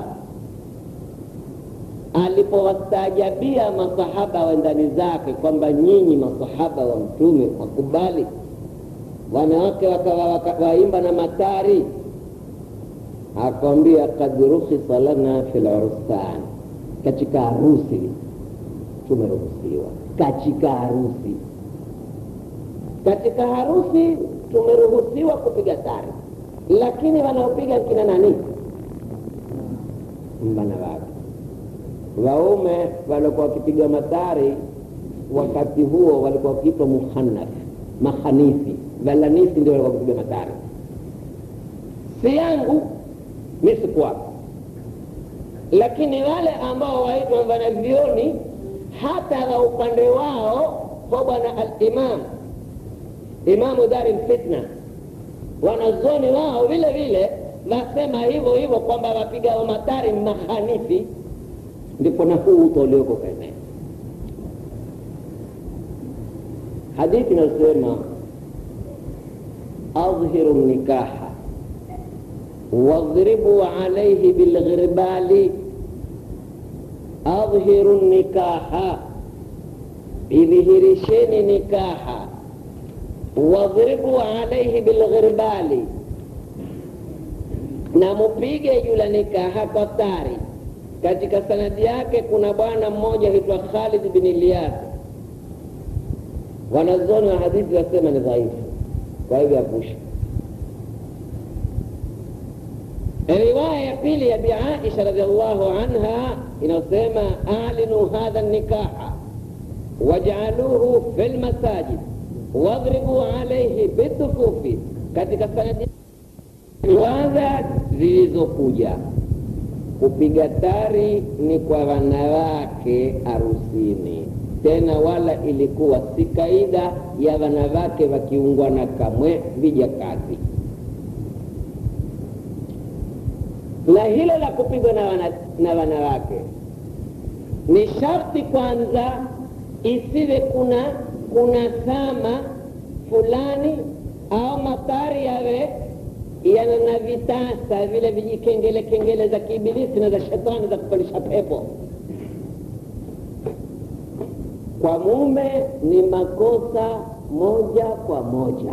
alipowastaajabia masahaba wendani zake kwamba nyinyi masahaba wa Mtume wakubali, wanawake wakawa waimba na matari, akawambia kad rukhisa lana fi lursan, katika harusi tumeruhusiwa katika harusi katika harusi tumeruhusiwa kupiga tari, lakini wanaopiga kina nani? Wanawake. Waume walikuwa wakipiga matari wakati huo walikuwa wakiitwa muhanaf, mahanithi, valanithi ndio walikuwa wakipiga matari. Si yangu mi sikuwako, lakini wale ambao waitwa wanavyoni hata na upande wao kwa bwana al-Imam Imamu Dari Fitna, wanazoni wao vile vile wasema hivyo hivyo kwamba wapiga wa matari mahanifi, ndipo na huu uto ulioko kaenea hadithi inasema adhiru nikaha wadhribu alaihi bilghirbali adhiru nikaha, idhihirisheni nikaha. Wadhribu alaihi bilghirbali, na mupige yula nikaha kwa tari. Katika sanadi yake kuna bwana mmoja aitwa Khalid bin Ilyas. Wanazoni wa hadithi wasema ni dhaifu, kwa hivyo apusha riwaya ya pili ya Bi Aisha radhiallahu anha inayosema alinu hadha nikaha wajaaluhu fi lmasajid wadhribu alaihi bitufufi. Katika sanadi riwaya zilizokuja kupiga tari ni kwa wanawake arusini, tena wala ilikuwa si kaida ya wanawake wakiungwana kamwe vijakazi na hilo la kupigwa na, wana, na wanawake ni sharti kwanza isiwe kuna kuna thama fulani au mapari yawe yana na vitasa vile vijikengele kengele za kiibilisi na za shetani za kupandisha pepo kwa mume ni makosa moja kwa moja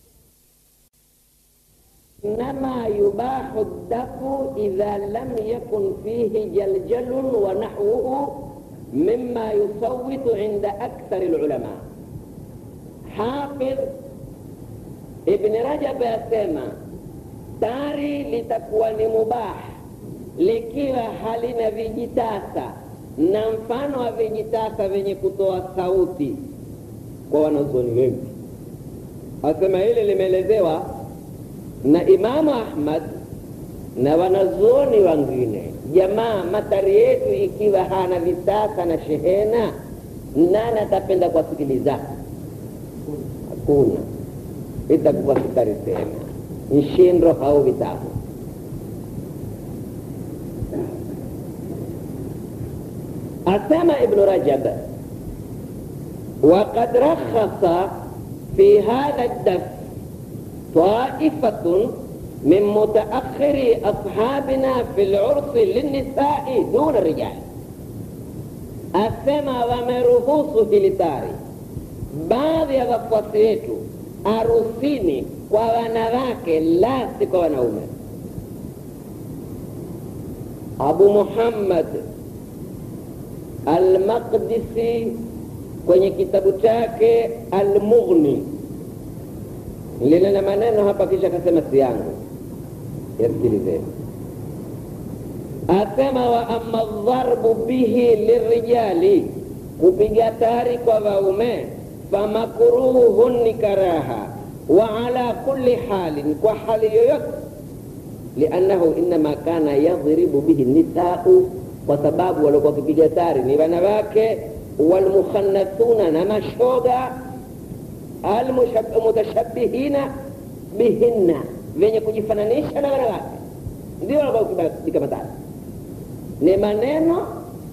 إنما يباح الدف إذا لم يكن فيه جلجل ونحوه مما يصوت عند أكثر العلماء حافظ ابن رجب يسمى tari litakuwa ni mubah likiwa halina vijitasa na mfano wa vijitasa vyenye kutoa sauti kwa wanazuoni wengi asema hili limeelezewa na imamu ahmad na wanazuoni wengine jamaa matari yetu ikiwa hana vitasa na shehena nani atapenda kuwasikiliza hakuna itakuwa kitari tena nshindo au vitabu asema ibnu rajab وقد رخص في هذا الدف طائفة من متأخر أصحابنا في العرس للنساء دون الرجال asema wameruhusu hilitari baadhi ya wafuasi wetu arusini kwa wanawake la si kwa wanaume abu muhammad almaqdisi kwenye kitabu chake almughni lile na maneno hapa kisha akasema si yangu yasikilizeni asema wa ama dharbu bihi lirijali kupiga tari kwa waume famakruhun ni karaha wa ala kulli halin kwa hali yoyote liannahu inama kana yadhribu bihi nisau kwa sababu waliokuwa wakipiga tari ni wanawake walmukhannathuna na mashoga almutashabihina bihinna vyenye kujifananisha na wanawake ndio walikuwa wakipiga matari ni maneno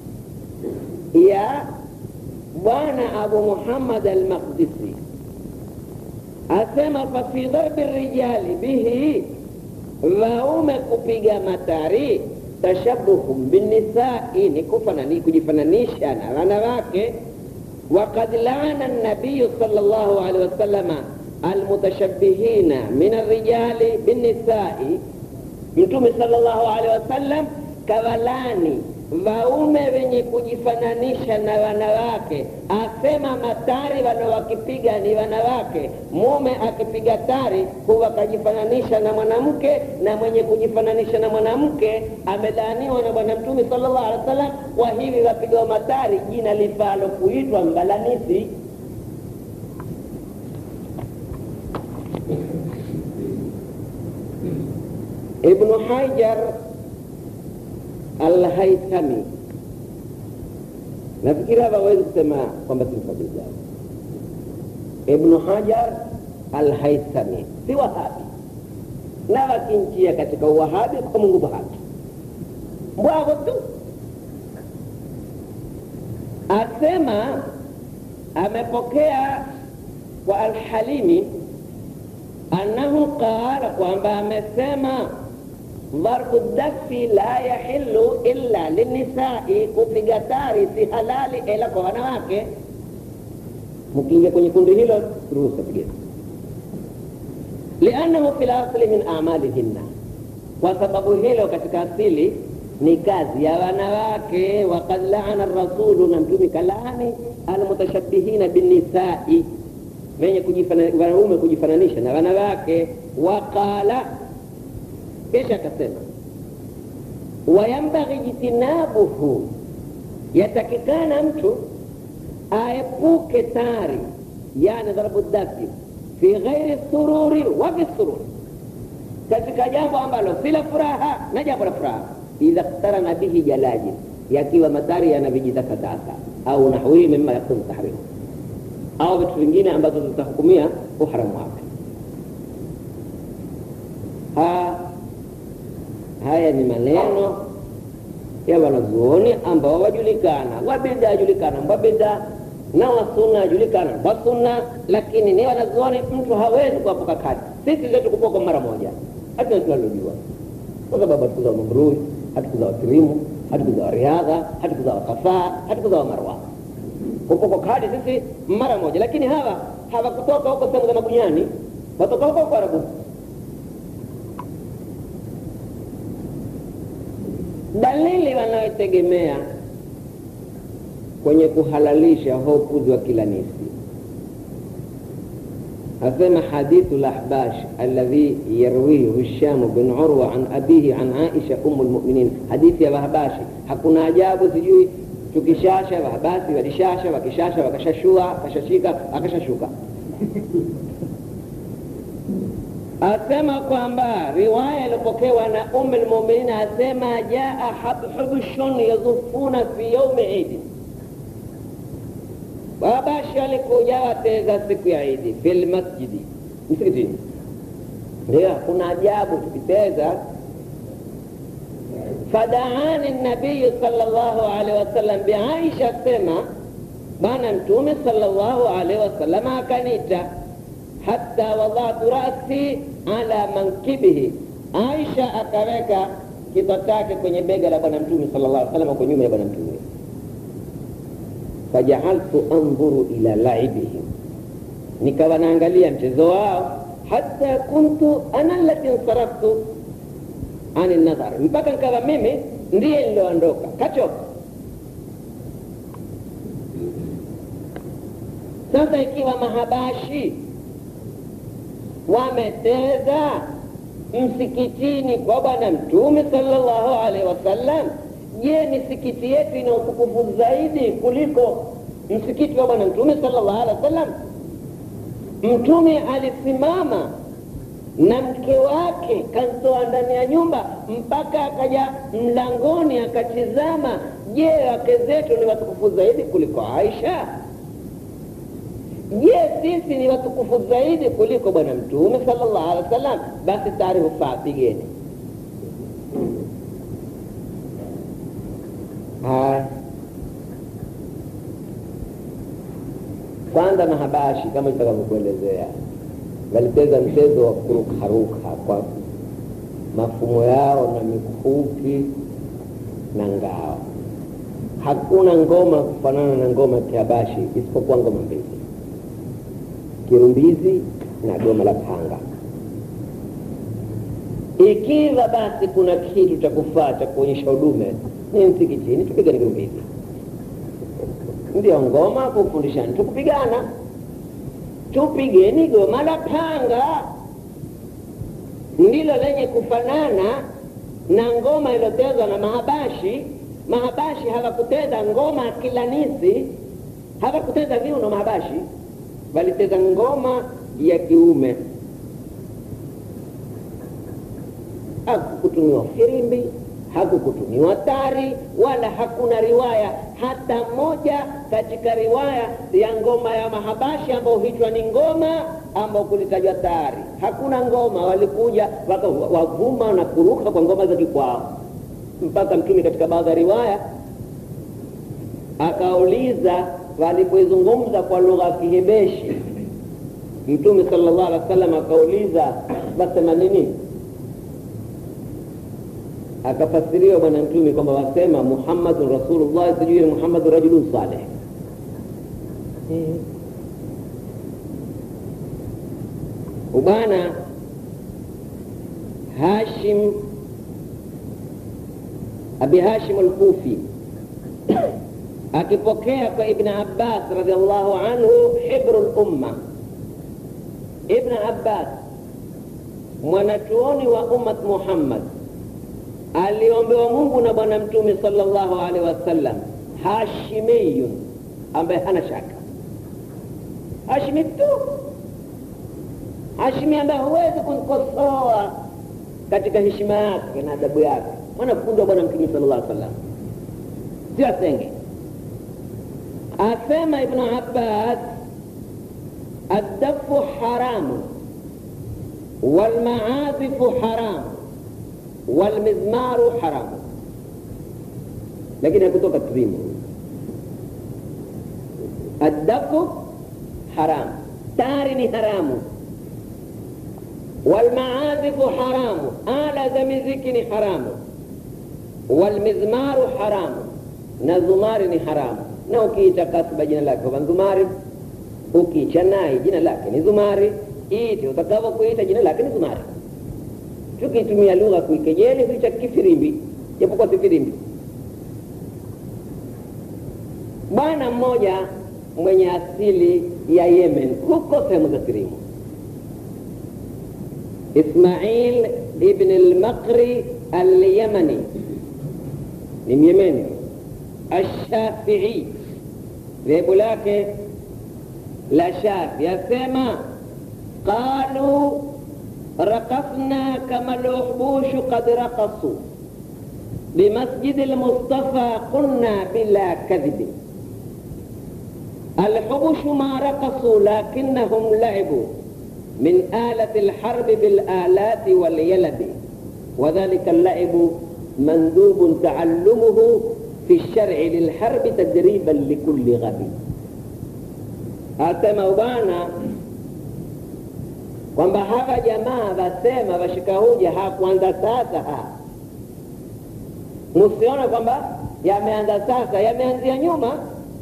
ya bwana abu muhammad almaqdisi asema fafi dharbi rijali bihi waume kupiga matari tashabuhum binisai ni kufanani kujifananisha na wanawake وقد لعن النبي صلى الله عليه وسلم المتشبهين من الرجال بالنساء mtume sallallahu alaihi wasallam kawalani waume wenye kujifananisha na wanawake asema matari walo wakipiga ni wanawake mume akipiga tari huwa kajifananisha na mwanamke na mwenye kujifananisha na mwanamke amelaaniwa na bwana mtume sallallahu alaihi wasallam kwa hivi wapigwa matari jina lifalo kuitwa mbalanisi ibnu hajar alhaithami nafikiri hapa hawezi kusema kwamba simfadhilizaji ibnu hajar alhaithami si wahabi na wakinchia katika uwahabi kwa mungu wahabi mbwavo tu asema amepokea kwa alhalimi annahu qala kwamba amesema ضرب الدف لا يحل إلا للنساء kupiga tari si halali ila kwa wanawake mkiingia kwenye kundi hilo ruhusa pigeni liannahu fi lasli min amalihinna kwa sababu hilo katika asili ni kazi ya wanawake wakad laana rasulu na mtumi kalaani almutashabihina binisai wenye wanaume kujifananisha na wanawake waqala kisha akasema wayambaghi jitinabuhu yatakikana mtu aepuke tari yani dharabu dafi fi ghairi sururi wa fi sururi katika jambo ambalo si la furaha na jambo la furaha idha ktarana bihi jalaji yakiwa matari yana vijitakataka au nahwihi mima yakunu tahrimu au vitu vingine ambazo zitahukumia uharamu wake haya ni maneno ya wanazuoni ambao wajulikana wabida ajulikana wabida na wasunna ajulikana wasunna lakini ni wanazuoni mtu hawezi kuwapoka kati sisi zetu kupoka mara moja hatuna tunalojua kwa sababu hatukuzawa mamrui hatukuzawa kirimu hatukuzawa riadha hatukuzawa kafaa hatukuzawa marwa kupoko kadi sisi mara moja lakini hawa hawakutoka huko sehemu za magunyani watoka huko huko arabu dalili wanayotegemea kwenye kuhalalisha hopuzi wa kila nisi asema hadithu lahbash alladhi yarwihi hishamu bin urwa an abihi an aisha umu lmuminin hadithi ya wahbashi hakuna ajabu sijui tukishasha wahbasi walishasha wakishasha wakashashua akashashika akashashuka asema kwamba riwaya iliyopokewa na umu lmuminin asema jaa habhubushun yazufuna fi yaumi idi wabashi alikuja wateza siku ya idi fi lmasjidi msikitini ndio kuna ajabu tukiteza fadaani nabiyu salllahu alaihi wasallam biaisha sema bwana mtume salllahu alaihi wasallam akanita hatta wadatu rasi ala mankibihi aisha akaweka kichwa chake kwenye bega la bwana mtume sallallahu alaihi wasallam kwa nyuma ya bwana mtume fajaaltu andhuru ila laibihim nikawa naangalia mchezo wao hata kuntu ana lati nsaraftu ani nadhar mpaka nikawa mimi ndiye nilioondoka kachoka sasa ikiwa mahabashi wameteza msikitini kwa bwana mtume sallallahu alaihi wasallam je misikiti yetu ina utukufu zaidi kuliko msikiti wa bwana mtume sallallahu alaihi wasallam mtume alisimama na mke wake kantoa ndani ya nyumba mpaka akaja mlangoni akatizama je wake zetu ni watukufu zaidi kuliko aisha je sisi ni watukufu zaidi kuliko bwana mtume sallallahu alaihi wasallam basi taarifu faa pigeni haya kwanza mahabashi kama itakavyokuelezea walicheza mchezo wa kurukaruka kwa mafumo yao na mikuki na ngao hakuna ngoma kufanana na ngoma ya kihabashi isipokuwa ngoma mbili kirumbizi na goma la panga ikiwa basi kuna kitu cha kufaa cha kuonyesha udume ni msikitini tupigani kirumbizi ndio ngoma kufundishani tukupigana tupigeni goma la panga ndilo lenye kufanana na ngoma iliyotezwa na mahabashi mahabashi hawakuteza ngoma kilanisi hawakuteza viuno mahabashi waliteza ngoma ya kiume hakukutumiwa firimbi hakukutumiwa tari wala hakuna riwaya hata moja katika riwaya ya ngoma ya mahabashi ambao huitwa ni ngoma ambao kulitajwa tari hakuna ngoma walikuja wavuma na kuruka kwa ngoma za kikwao mpaka mtume katika baadhi ya riwaya akauliza walipoizungumza kwa lugha ya kihebeshi mtume sallallahu alaihi wasallam akauliza wasema nini akafasiriwa bwana mtume kwamba wasema muhammadun rasulullah sijui muhammadun rajulun saleh ubwana hashim abi hashim alkufi akipokea kwa ibn abbas radiallahu anhu hibru lumma ibn abbas mwanachuoni wa ummat muhammad aliombewa mungu na bwana mtume salllahu alaihi wasallam hashimiyun ambaye hana shaka hashimi tu hashimi ambaye huwezi kumkosoa katika heshima yake na adabu yake mwanafunzi wa bwana mtume sala llah sallam sio asenge asema ibnu abbas addafu haramu walmaazifu haramu walmizmaru haramu lakini hakutoka trimu addafu haramu tari ni haramu walmaazifu haramu ala za miziki ni haramu walmizmaru haramu na zumari ni haramu na ukiita kasba jina lake kwa zumari ukicha nai jina lake ni zumari ite utakavyo kuita jina lake ni zumari tukitumia lugha kuikejeli huicha kifirimbi japokuwa si firimbi bwana mmoja mwenye asili ya yemen huko sehemu za kirimu ismail ibn lmaqri alyamani ni myemeni ashafii dhehebu lake la shafi asema qalu رقصنا كما الوحوش قد رقصوا بمسجد المصطفى قلنا بلا كذب الحبش ما رقصوا لكنهم لعبوا من آلة الحرب بالآلات واليلد وذلك اللعب مندوب تعلمه في الشرع للحرب تدريبا لكل غبي أتى موبانا kwamba hawa jamaa wasema washika huja hakuanza sasa ha musiona kwamba yameanza sasa yameanzia nyuma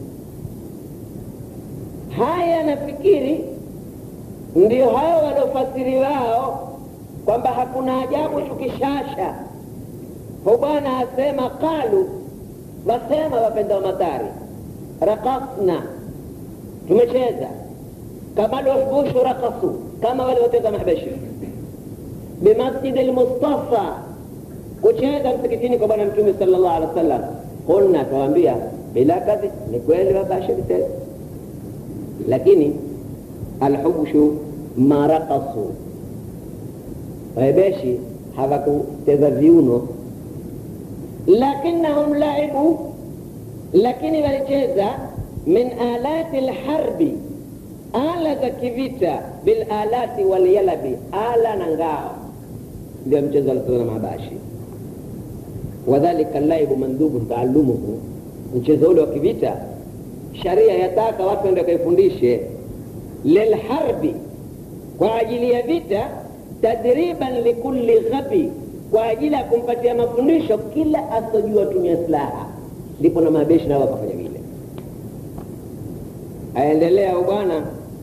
haya nafikiri ndio hao waliofasiri wao kwamba hakuna ajabu tukishasha hu bwana asema qalu wasema wapenda wa matari rakasna tumecheza kama lwahbushu rakasu kama waliocheza mahbashi bimasjidi lmustafa kucheza msikitini kwa bwana mtume sala llahu alehi wa sallam qulna tawambia bila kadhi ni kweli wabasha vitendo lakini alhubshu ma raqasu wahebeshi hawakuteza viuno lakinahum laibu lakini walicheza min alati lharbi ala za kivita bilalati walyalabi ala na ngao ndio mchezo alicheza na mabashi wadhalika laibu mandhubu taallumuhu mchezo ule wa kivita sharia yataka watu waende wakaifundishe lilharbi kwa ajili ya vita tadriban likulli ghabi kwa ajili ya kumpatia mafundisho kila asojua tumia silaha ndipo na mabeshi nao wakafanya vile aendelea bwana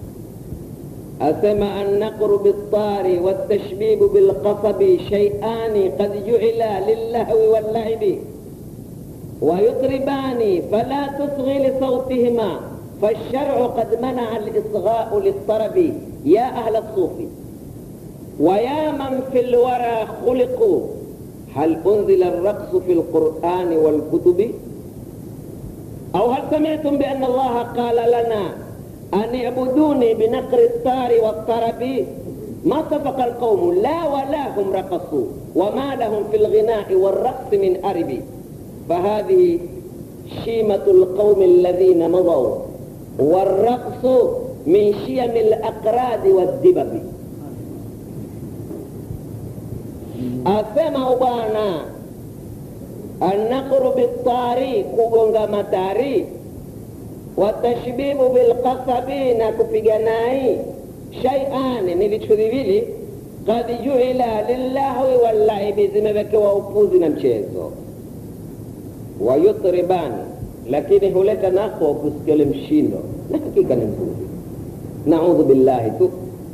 asema annaqru biltari waltashbibu bilqasabi shay'ani qad ju'ila lillahwi wallaibi ويطربان فلا تصغي لصوتهما فالشرع قد منع الإصغاء للطرب يا أهل الصوف ويا من في الورى خلقوا هل أنزل الرقص في القرآن والكتب أو هل سمعتم بأن الله قال لنا أن اعبدوني بنقر الطار والطرب ما سبق القوم لا ولا هم رقصوا وما لهم في الغناء والرقص من أرب فهذه شيمة القوم الذين مضوا والرقص من شيم الأقراد والدبب أسمع بانا النقر بالطاري كوغونغا متاري والتشبيب بالقصب نكبيغناي شيئان نلتشذبيلي قد جعل للهو واللعب zimewekewa upuzi na mchezo wayutribani lakini huleta nako kusikia ule mshindo na hakika ni mzuri naudhu billahi tu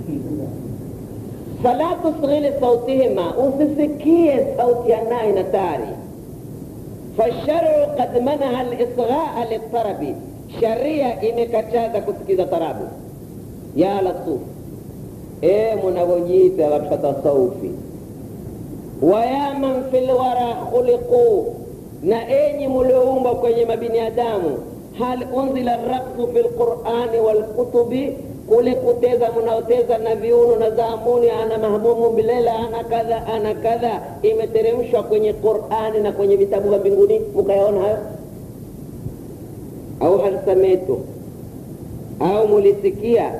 fala tusghili sautihima usisikie sauti ya nai na tari fasharu kad manaha lisghaa litarabi sharia imekataza kusikiza tarabu ya lasuf e munavyojiita watu wa tasaufi waya man fi lwara khuliquu na enyi mulioumbwa kwenye mabinadamu hal unzila raksu fi lqurani walkutubi kule kuteza mnaoteza na viuno na zaamuni ana mahmumu bilela ana kadha ana kadha imeteremshwa kwenye qurani na kwenye vitabu vya mbinguni mukayaona hayo au hal samitu au mulisikia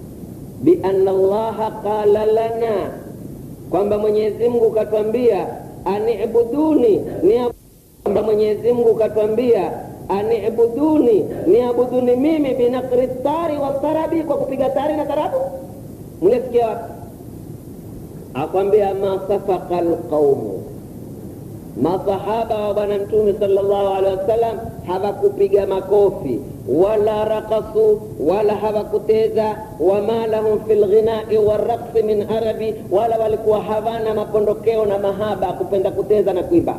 bianna allaha qala lana kwamba mwenyezi mungu katwambia anibuduni ni kwamba Mwenyezi Mungu katwambia anibuduni niabuduni mimi binakri tari wa tarabi, kwa kupiga tari na tarabu. Mnasikia wapi? Akwambia masafaka alqaumu, masahaba wa Bwana Mtume sallallahu alaihi wasallam hawakupiga makofi wala rakasu wala hawakuteza, wama lahum fi lghinai waraqsi min arabi, wala walikuwa hawana mapondokeo na mahaba kupenda kuteza na kuimba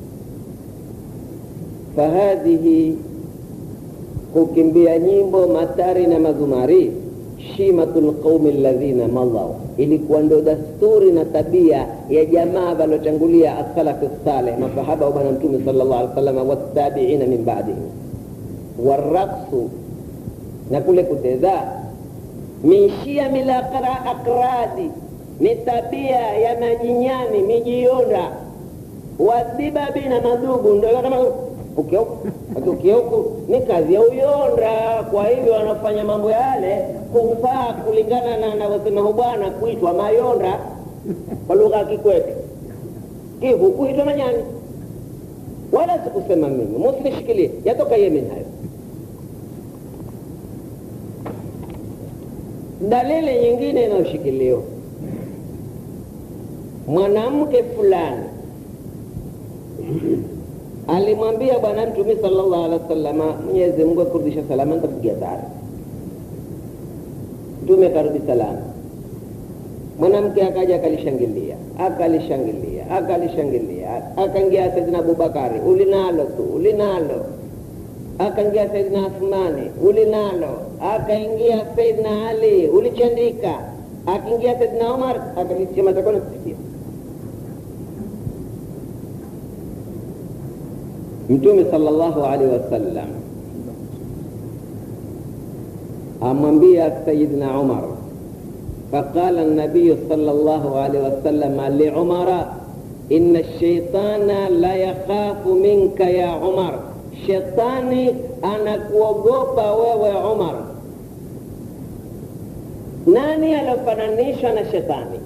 fahadhihi kukimbia nyimbo matari na mazumari shimatu lqaumi alladhina madhau, ilikuwa ndio dasturi na tabia ya jamaa waliotangulia asalafi saleh, masahaba wa bwana mtume sallallahu alaihi wasallam, wattabiina min ba'dihim. Waraqsu na kule kuteza, min shiami akradi, ni tabia ya majinyani mijionda, wadhibabi na madugu, ndio kama ukia huku ni kazi ya uyonda. Kwa hivyo wanafanya mambo yale kufaa kulingana na anavyosema hu bwana kuitwa mayonda kwa lugha ya Kikwete, kivu kuitwa manyani, wala sikusema mimi, musinishikilie, yatoka Yemen hayo. Dalili nyingine inayoshikiliwa mwanamke fulani alimwambia Bwana Mtume sallallahu alaihi wasallam, Mwenyezi Mungu akurudisha salama, nitakupigia tari. Mtume akarudi salama. Mwanamke akaja akalishangilia, akalishangilia, akalishangilia, akaingia Saidina Abubakari, ulinalo tu, ulinalo. Akaingia Saidina Athmani, ulinalo. Akaingia Saidina Ali, ulichandika. Akiingia Saidina Umar, akalisema takona kusikia Mtume sallallahu alaihi wasallam amwambia Sayyidina Umar, faqala nabiyu sallallahu alaihi wasallam liumara inna shaitana la yakhafu minka ya Umar, shetani anakuogopa wewe Umar. Nani aliofananishwa na shetani?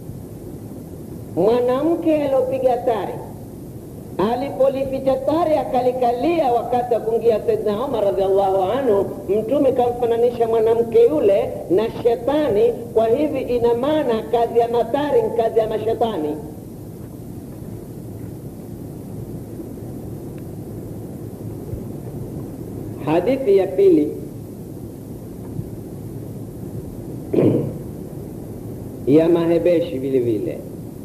Mwanamke aliopiga tari alipolificha tari akalikalia wakati wa kuingia Saidina Umar radhiallahu anhu, Mtume kamfananisha mwanamke yule na shetani. Kwa hivi ina maana kazi ya matari ni kazi ya mashetani. Hadithi ya pili ya mahebeshi vile vile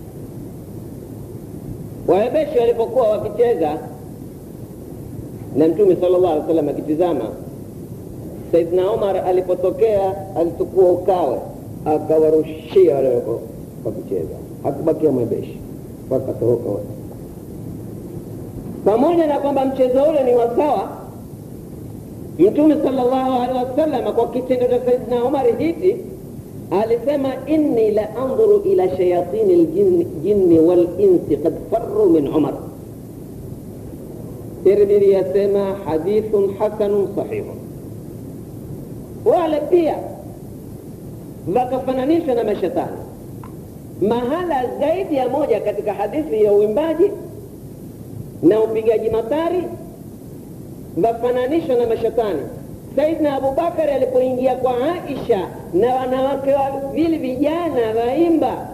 Wahebeshi walipokuwa wakicheza na Mtume sallallahu alaihi wasallam akitizama, Saidina Umar alipotokea alichukua ukawe akawarushia wale wakicheza, hakubakia mwebeshi, wakatoroka wote. Pamoja na kwamba mchezo ule ni wasawa, Mtume sallallahu alaihi wasallam kwa kitendo cha Saidina Umar hiki alisema inni la andhuru ila shayatini ljinni walinsi kad farru min Umar. Tirmidhi yasema hadithun hasanun sahihun. Wale pia wakafananishwa na mashetani mahala zaidi ya moja katika hadithi ya uimbaji na upigaji matari, wafananishwa na mashetani. Saidna Abubakari alipoingia kwa Aisha na wanawake wawili vijana waimba,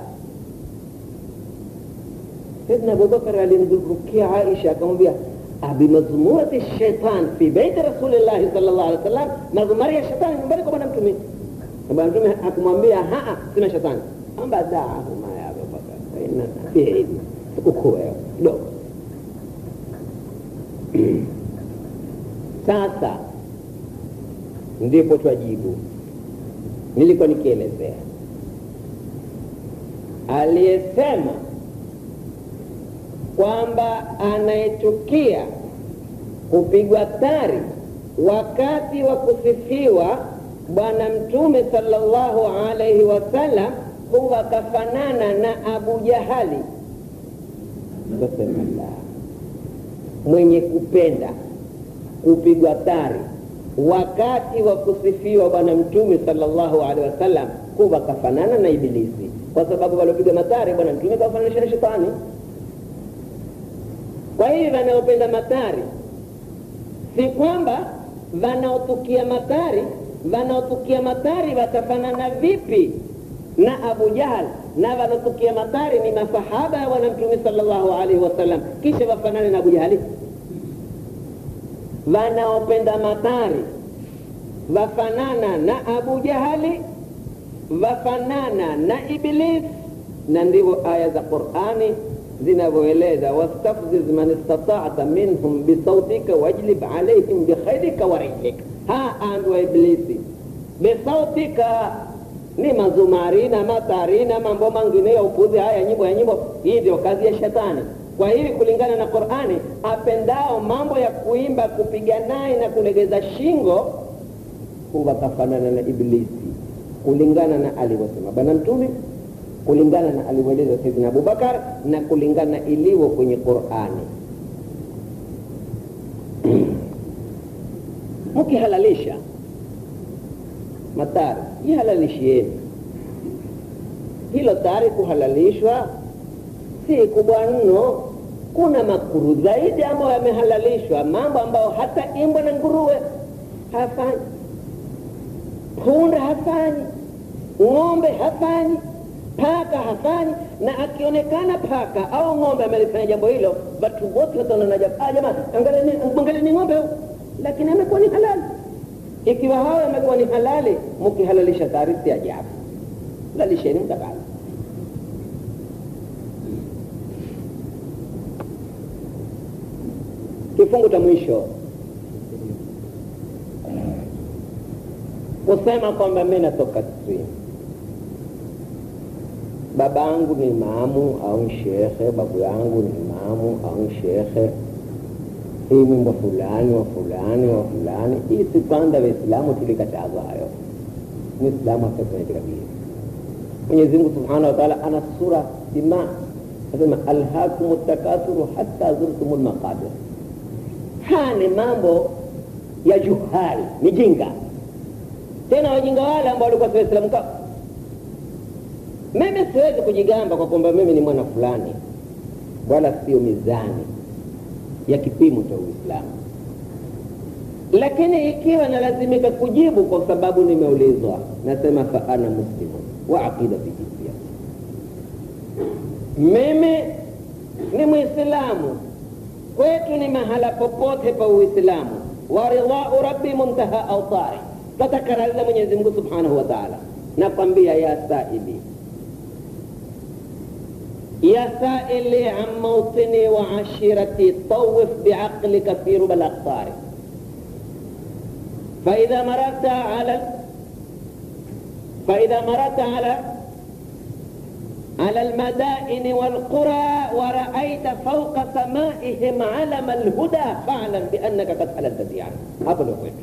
Saidna Abubakari alimzurukia Aisha akamwambia, abimazmurati shaitan fi beiti rasulillahi sallallahu alaihi wasallam, mazumari ya shetani nyumbani kwa bwana Mtume. Bwana Mtume akumwambia haa, sina shetani, amba daahuma ya Abubakar faina fihi ukuwewe kidogo sasa ndipo twajibu. Nilikuwa nikielezea aliyesema kwamba anayechukia kupigwa tari wakati wa kusifiwa Bwana Mtume sallallahu alaihi wasallam huwa kafanana na Abu Jahali. Kasema la, mwenye kupenda kupigwa tari wakati wa kusifiwa bwana mtume sallallahu alaihi wasallam kuwa kafanana na Ibilisi, kwa sababu waliopiga matari bwana mtume kawafananisha na shetani. kwa hivi wanaopenda matari si kwamba wanaotukia matari wanaotukia matari watafanana vipi na abu jahal na wanaotukia matari ni masahaba ya bwana mtume sallallahu alaihi wasallam kisha wafanane na abu jahali wanaopenda matari wafanana na abu jahali wafanana na iblis na ndivyo aya za qurani zinavyoeleza wastafziz man istatata minhum bisautika wajlib alaihim bikhairika wa rijlika ha ambiwa iblisi bisautika ni mazumari na matari na mambo mangine ya upuzi haya nyimbo ya nyimbo hii ndio kazi ya shetani kwa hivi kulingana na qurani apendao mambo ya kuimba kupiga naye na kulegeza shingo wakafanana na iblisi kulingana na alivyosema bwana mtume kulingana na alivyoeleza saidina abubakar na kulingana na ilivyo kwenye qurani mkihalalisha matari ihalalishieni hilo tari kuhalalishwa si kubwa mno kuna makuru zaidi ambayo yamehalalishwa mambo ambayo hata imbwa na nguruwe hafanyi punda hafanyi ng'ombe hafanyi paka hafanyi na akionekana paka au ng'ombe amelifanya jambo hilo watu wote wataona ah jamani angaleni ng'ombe lakini amekuwa ni halali ikiwa hawa amekuwa ni halali mkihalalisha tari si ajabu lalisheni mtakalo kifungu cha mwisho kusema kwamba mi natoka stream baba yangu ni imamu au shekhe babu yangu ni imamu au shekhe hii wimbo fulani wa fulani wa fulani hii si kwanza waislamu tulikatazwa hayo muislamu afanya kabisa mwenyezi mungu subhanahu wa taala ana sura sima asema alhakum takasuru hata zurtum lmaqabir haya ni mambo ya juhali ni jinga tena wajinga wale ambao walikuwa si waislamu ka mimi siwezi kujigamba kwa kwamba mimi ni mwana fulani wala sio mizani ya kipimo cha uislamu lakini ikiwa nalazimika kujibu kwa sababu nimeulizwa nasema fa ana muslimu wa aqidati jinsia mimi ni mwislamu kwetu ni mahala popote pa uislamu wa ridhau rabbi muntaha autari tatakarariza mwenyezi mungu subhanahu wa taala nakwambia ya saili يا سائلي عن موطني وعشيرتي طوف بعقلك في ربى الأقطار فإذا مررت على فإذا مررت على على المدائن والقرى ورأيت فوق سمائهم علم الهدى فاعلم بأنك قد حللت فيها hapo ndio kwetu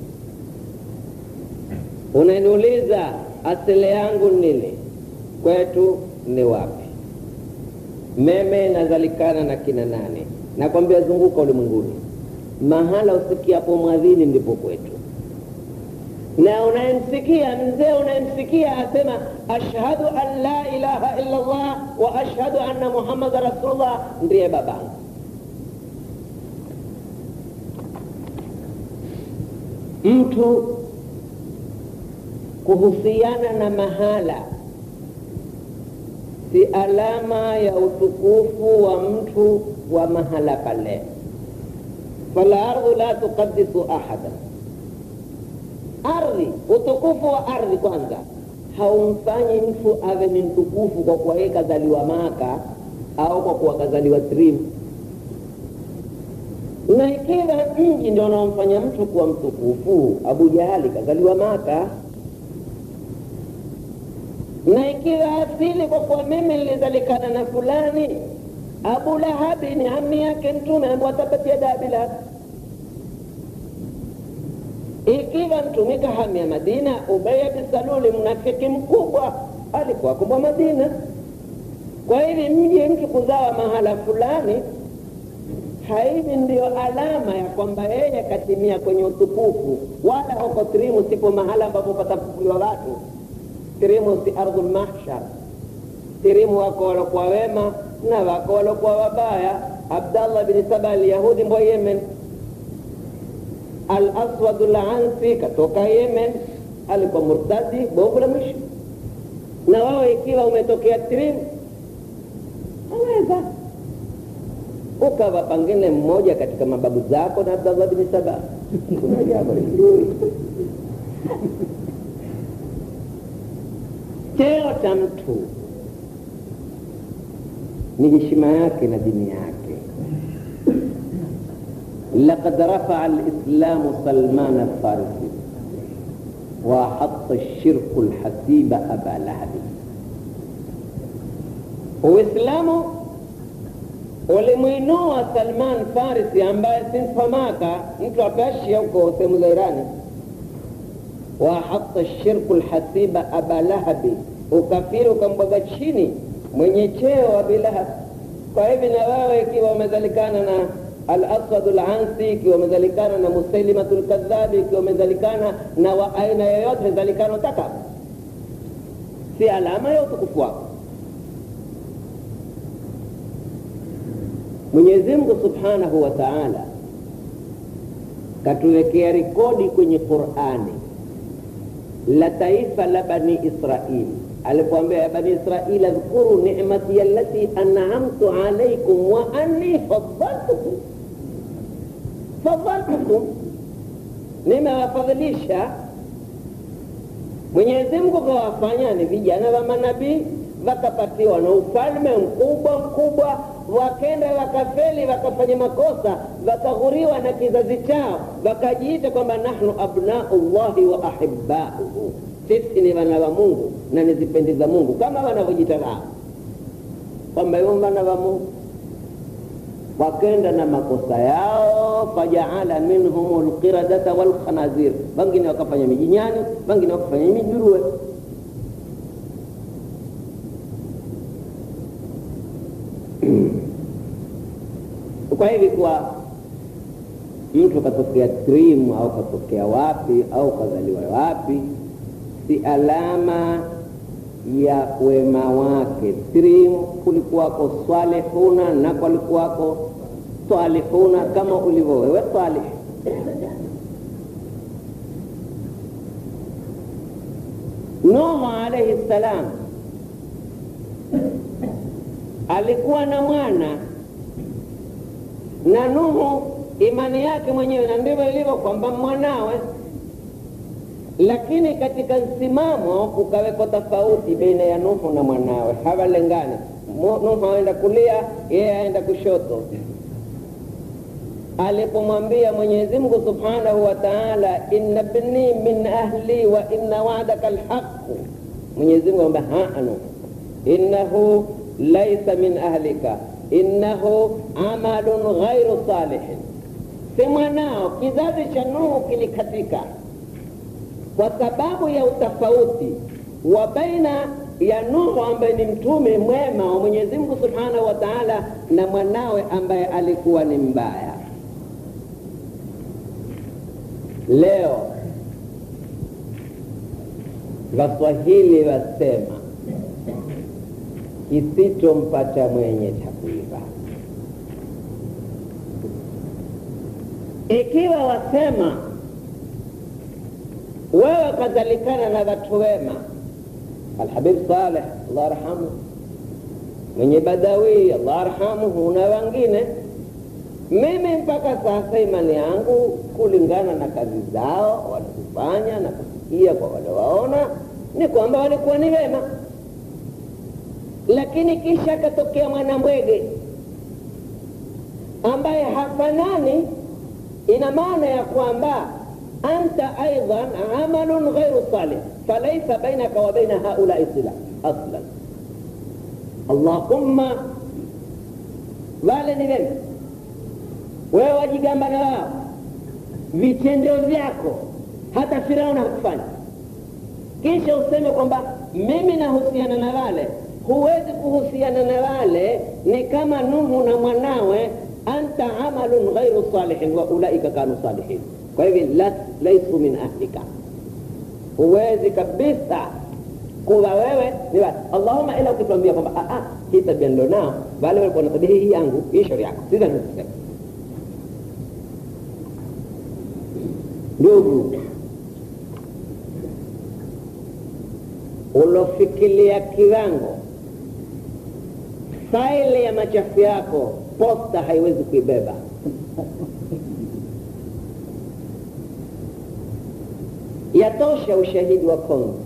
unaniuliza asili yangu nini kwetu ni wapi meme nazalikana na kina nane nakwambia zunguka ulimwenguni mahala usikiapo mwadhini ndipo kwetu na unayemsikia mzee unayemsikia asema ashhadu an la ilaha illa llah wa ashhadu anna muhammada rasulullah ndiye babangu mtu kuhusiana na mahala si alama ya utukufu wa mtu wa mahala pale falardhu la tuqadisu ahada ardhi utukufu wa ardhi kwanza haumfanyi mtu awe ni mtukufu kwa kuwa yeye kazaliwa maka au kwa kuwa kazaliwa trim na ikiwa mji ndio unaomfanya mtu kuwa mtukufu abu jahali kazaliwa maka na ikiwa asili kwa kuwa mimi nilizalikana na fulani abu lahabi ni ami yake mtume ambao atapatia dabi lahab ikiwa mtume kahamia madina ubaya bisaluli mnafiki mkubwa alikuwa kubwa madina kwa hivi mji mtu kuzawa mahala fulani haivi ndiyo alama ya kwamba yeye katimia kwenye utukufu wala huko trimu sipo mahala ambapo patafufuliwa watu tirimu si ardhul mahshar tirimu wako walokuwa wema na wako walokuwa wabaya abdallah bni saba alyahudi mbwa yemen alaswadu lansi katoka yemen alikuwa murtadi bovu la mwisho na wao ikiwa umetokea trim aweza ukawa pangine mmoja katika mababu zako na abdallah bni saba kuna jambo lizuri cheo cha mtu ni heshima yake na dini yake لقد رفع الإسلام سلمان الفارسي وحط الشرك الحسيب أبا لهب Uislamu ulimwinua Salman Farisi ambaye si mfamaka mtu wa Persia huko sehemu za Irani, wahata shirku lhasiba aba lahabi, ukafiri ukambwaga chini mwenye cheo Abi Lahab. Kwa hivi na wewe ikiwa umezalikana na al-Aswad al-Ansi, ikiwa umezalikana na Musailimatu al-Kadhabi, ikiwa umezalikana na wa aina yoyote zalikano taka, si alama ya utukufu wako. Mwenyezi Mungu Subhanahu wa Ta'ala katuwekea rekodi kwenye Qur'ani la taifa la Bani Israili alipoambia ya Bani Israili, adhkuru ni'mati allati an'amtu alaykum wa anni faddaltukum faddaltukum, nimewafadhilisha. Mwenyezi Mungu kawafanya ni vijana wa manabii, wakapatiwa na ufalme mkubwa mkubwa wakenda wakafeli wakafanya makosa wakaghuriwa na kizazi chao wakajiita kwamba nahnu abnau llahi wa ahibauhu sisi ni wana wa mungu na nizipendeza mungu kama wanavyojita wao kwamba hivyo wana wa mungu wakenda na makosa yao fajaala minhum lqiradata walkhanazir wengine wakafanya mijinyani wengine wakafanya mijuruwe kwa hivi kwa mtu katokea trim au katokea wapi au kazaliwa wapi si alama ya wema wake trim kulikuwako swalihuna na kulikuwako swalihuna kama ulivyo wewe swalih nuhu alaihi ssalam alikuwa na mwana na Nuhu imani yake mwenyewe, na ndivyo ilivyo kwamba mwanawe. Lakini katika msimamo kukaweko tofauti baina ya Nuhu na mwanawe, hawalengani. Nuhu aenda kulia, yeye aenda kushoto. Alipomwambia Mwenyezi Mungu Subhanahu wa Ta'ala, inna bni min ahli wa inna wa'daka alhaqu, Mwenyezi Mungu amwambia haa, Nuhu innahu laisa min ahlika innahu amalun ghairu salihin, si mwanao. Kizazi cha Nuhu kilikatika kwa sababu ya utofauti wa baina ya Nuhu ambaye ni mtume mwema wa Mwenyezi Mungu Subhanahu wa Ta'ala na mwanawe ambaye alikuwa ni mbaya. Leo Waswahili wasema kisichompata mwenye cha kuiba. Ikiwa wasema wewe kadhalikana na watu wema, Alhabib Saleh Allah arhamu, mwenye Badawi Allah arhamuhu, na wengine, mimi mpaka sasa imani yangu kulingana na kazi zao wanazifanya na kusikia kwa wale waona ni kwamba walikuwa ni wema lakini kisha akatokea mwanambwege ambaye hafanani, ina maana ya kwamba anta aidan amalun ghairu salih falaisa bainaka wa baina haulai sila aslan. Allahumma, wale ni wema, wewe wajigamba na wao, vitendo vyako hata Firauni hakufanya, kisha useme kwamba mimi nahusiana na wale huwezi kuhusiana na wale, ni kama Nuhu na mwanawe, anta amalun ghairu salihin wa ulaika kanu salihin. Kwa hivyo laisu min ahlika, huwezi kabisa kuwa wewe ni watu. Allahumma ila ukituambia kwamba hii tabia ndio nao wale walikuwa na tabia hii yangu hii shauri yako sasa nisema ndugu ulofikilia kiwango faili ya machafu yako posta haiwezi kuibeba yatosha ushahidi wa kongo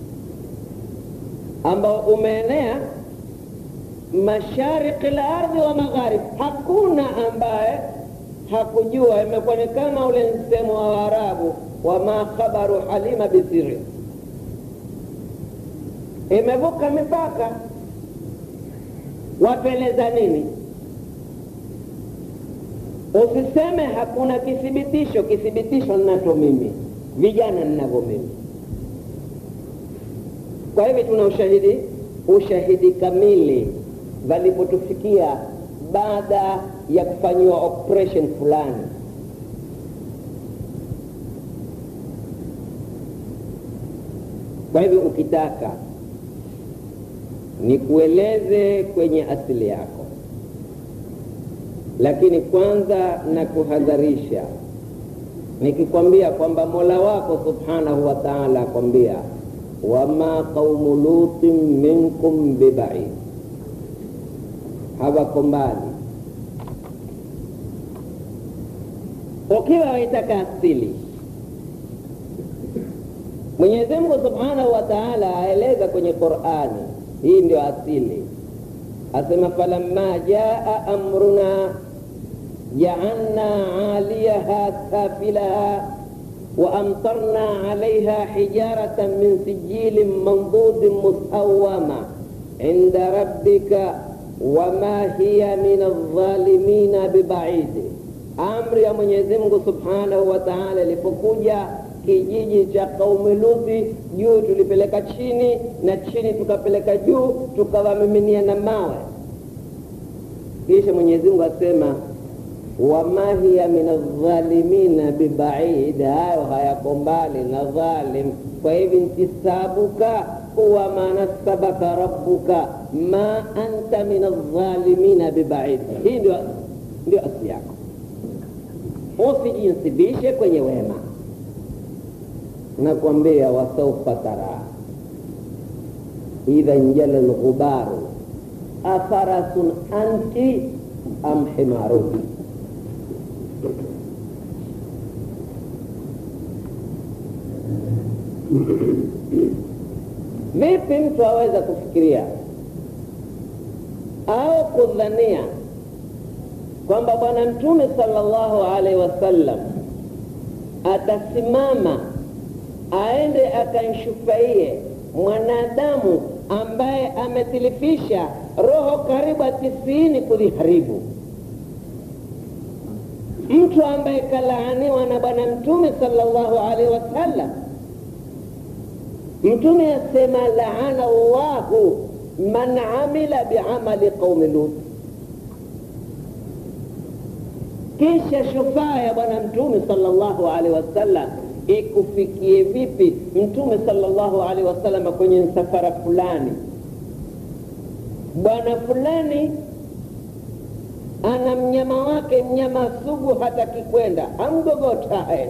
ambao umeenea mashariki la ardhi wa magharib hakuna ambaye hakujua imekuwa ni kama ule msemo wa waarabu wama khabaru halima bisiri imevuka mipaka wapeleza nini usiseme hakuna kithibitisho kithibitisho ninacho mimi vijana ninavyo mimi kwa hivyo tuna ushahidi ushahidi kamili walipotufikia baada ya kufanyiwa operation fulani kwa hivyo ukitaka nikueleze kwenye asili yako lakini kwanza nakuhadharisha nikikwambia kwamba mola wako subhanahu wa taala akwambia wama qaumu lutin minkum bibaid hawako mbali ukiwa waitaka asili mwenyezi mungu subhanahu wa taala aeleza kwenye qurani hii ndio asili asema falamma jaa amruna jaalna aliyaha safilaha وأمطرنا عليها حجارة من سجيل منضود مسومة عند ربك وما هي من الظالمين ببعيد amri ya mwenyezi mungu subhanahu wa taala ilipokuja kijiji cha qaumi luthi juu tulipeleka chini na chini tukapeleka juu tukawamiminia na mawe kisha mwenyezi mungu asema wama hiya min aldhalimina bibaid hayo hayako mbali na dhalim kwa hivi ntisabuka huwa ma nasabaka rabbuka ma anta min aldhalimina bibaid hii ndio ndio asili yako usijinsibishe kwenye wema nakwambia wasaufa tara idha njala lghubaru afarasun anti am himarun vipi mtu aweza kufikiria au kudhania kwamba bwana mtume sallallahu alaihi wasallam atasimama aende akanshufaie mwanadamu ambaye ametilifisha roho karibu tisini kuziharibu mtu ambaye kalaaniwa na bwana mtume sallallahu alaihi wasallam mtume asema laana llahu man amila biamali qaumi lut kisha shufaa ya bwana mtume sallallahu alaihi wasallam ikufikie vipi mtume sallallahu alaihi wasallam kwenye msafara fulani bwana fulani ana mnyama wake mnyama sugu hataki kwenda amgogota aende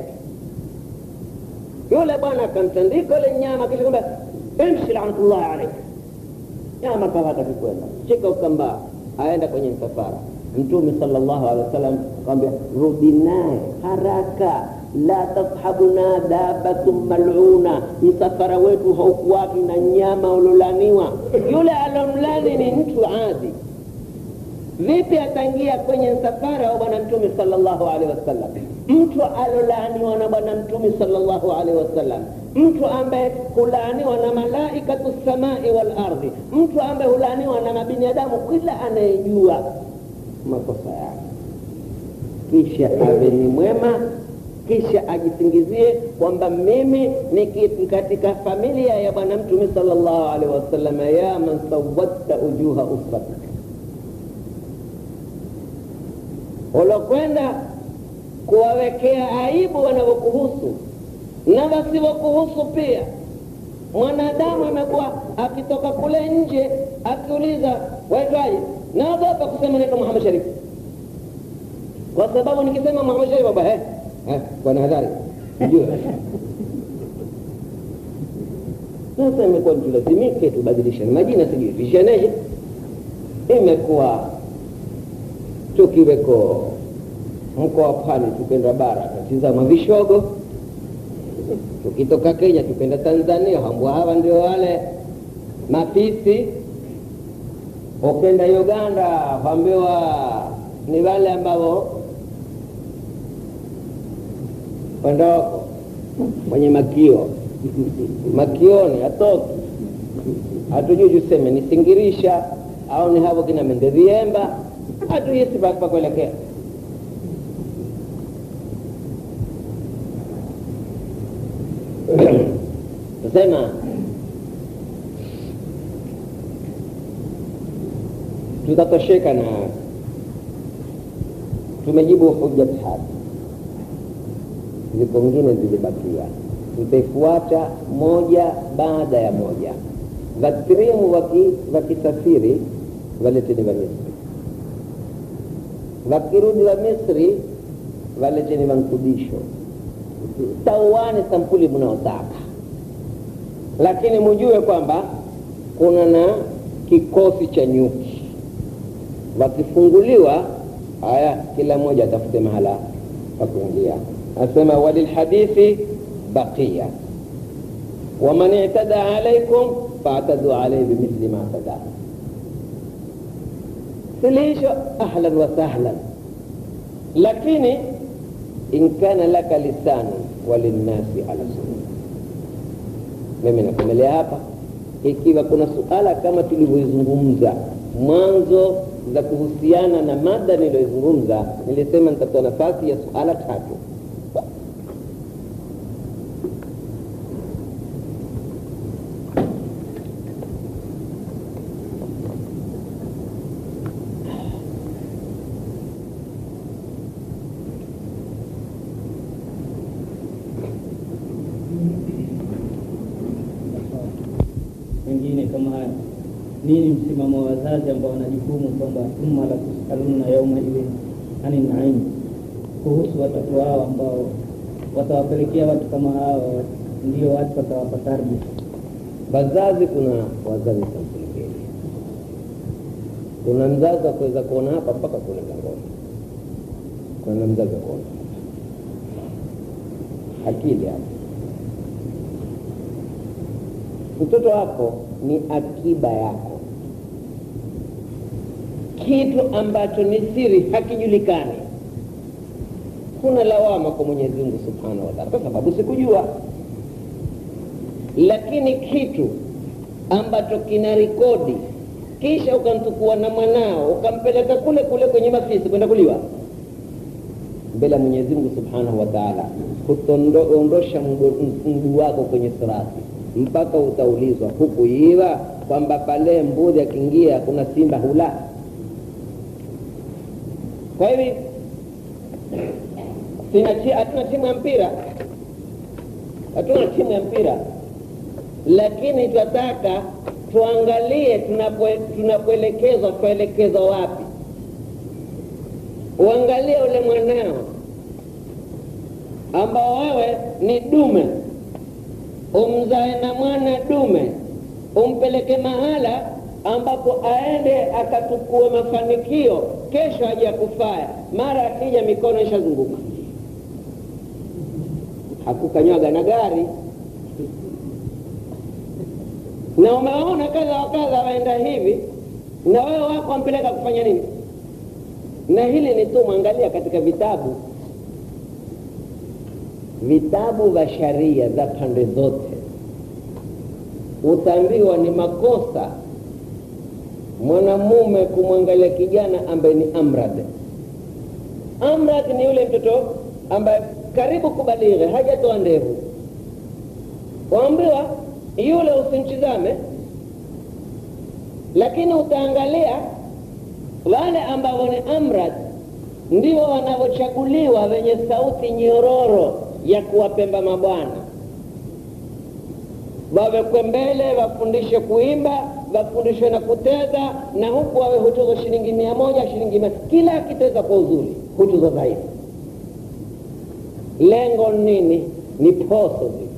yule bwana akamtandika ule nyama kisha kwamba imshi lanatullahi alaik nyama kawa hataki kwenda shika ukambaa aenda kwenye msafara mtume sallallahu alaihi wasallam akamwambia rudi naye haraka la tashabuna dabatun maluna msafara wetu haukuwaki na nyama ulolaniwa yule alomlani ni mtu adi vipi ataingia kwenye msafara wa bwana mtume sallallahu alaihi wasallam mtu alolaaniwa na bwana mtume sallallahu alaihi wasallam mtu ambaye hulaaniwa na malaikatu samai wal ardhi mtu ambaye hulaaniwa na mabinadamu kila anayejua makosa yake kisha awe ni mwema kisha ajisingizie kwamba mimi ni katika familia ya bwana mtume sallallahu alaihi wasallam ya man sawatta ujuha usratik ulokwenda kuwawekea aibu wanavyokuhusu na wasivyokuhusu pia mwanadamu amekuwa akitoka kule nje akiuliza waitwaje naogopa kusema naitwa muhammad sharif kwa sababu nikisema muhammad sharif baba eh, eh, bwana hadhari jua sasa imekuwa tulazimike tubadilishane majina sijui vishaneje imekuwa tukiweko mkoa pwani tukenda bara tatizama vishogo tukitoka kenya tukenda tanzania hambwa hawa ndio wale mafisi ukenda uganda wambiwa ni wale ambao wendako mwenye makio makioni atoki hatujui tuseme ni singirisha au ni havo kina menderiemba hatuyisi pakuelekea tusema tutatosheka na tumejibu hoja tatu ziko ngine zilibakia tutaifuata moja baada ya moja vakirimu wakisafiri waleteni wa misri wakirudi wa misri waleteni wankudisho tauane sampuli mnaotaka lakini mujue kwamba kuna na kikosi cha nyuki wakifunguliwa haya kila mmoja atafute mahala pa kuingia asema walilhadithi baqiya waman i'tada alaikum faatadu alaihi bimithli ma tada suluhisho ahlan wa sahlan lakini in kana laka lisanu walinnasi ala sunna mimi nakomelea hapa ikiwa kuna suala kama tulivyoizungumza mwanzo za kuhusiana na mada niliyoizungumza nilisema nitatoa nafasi ya suala tatu mengine kama haya nini msimamo wa wazazi ambao wana jukumu kwamba thumma la tusaluna yauma idhin ani naim kuhusu watoto wao ambao watawapelekea watu kama hawa ndio watu watawapa tarbia wazazi kuna wazazi sampuli mbili kuna mzazi akuweza kuona hapa mpaka kule mlangoni kuna mzazi wa kuona akili hapa mtoto wako ni akiba yako kitu ambacho ni siri hakijulikani kuna lawama kwa mwenyezi mungu subhanahu wa taala kwa sababu sikujua lakini kitu ambacho kina rekodi kisha ukamtukua na mwanao ukampeleka kule kule kwenye mafisi kwenda kuliwa mbele ya mwenyezi mungu subhanahu wa taala kuondosha mguu wako kwenye sirati mpaka utaulizwa hukuiwa kwamba pale mbuzi akiingia kuna simba hula kwa hivi hatuna timu ya mpira hatuna timu ya mpira lakini tunataka tuangalie tunapoelekezwa tuelekezwa wapi uangalie ule mwanao ambao wewe ni dume umzae na mwana dume umpeleke mahala ambapo aende akatukue mafanikio kesho aje akufaya mara akija mikono ishazunguka hakukanywaga na gari na umeona kadha wa kadha waenda hivi na wewe wako wampeleka kufanya nini na hili ni tu mwangalia katika vitabu vitabu vya sharia za pande zote utaambiwa ni makosa mwanamume kumwangalia kijana ambaye ni amrad amrad ni yule mtoto ambaye karibu kubalighe hajatoa ndevu waambiwa yule usimtizame lakini utaangalia wale ambao ni amrad ndio wanavyochaguliwa wenye sauti nyororo ya kuwapemba mabwana wawekwe mbele wafundishe kuimba wafundishwe na kuteza na huku wawe hutuzwa shilingi mia moja shilingi mia kila akiteza kwa uzuri hutuzwa zaidi lengo nini ni poso zile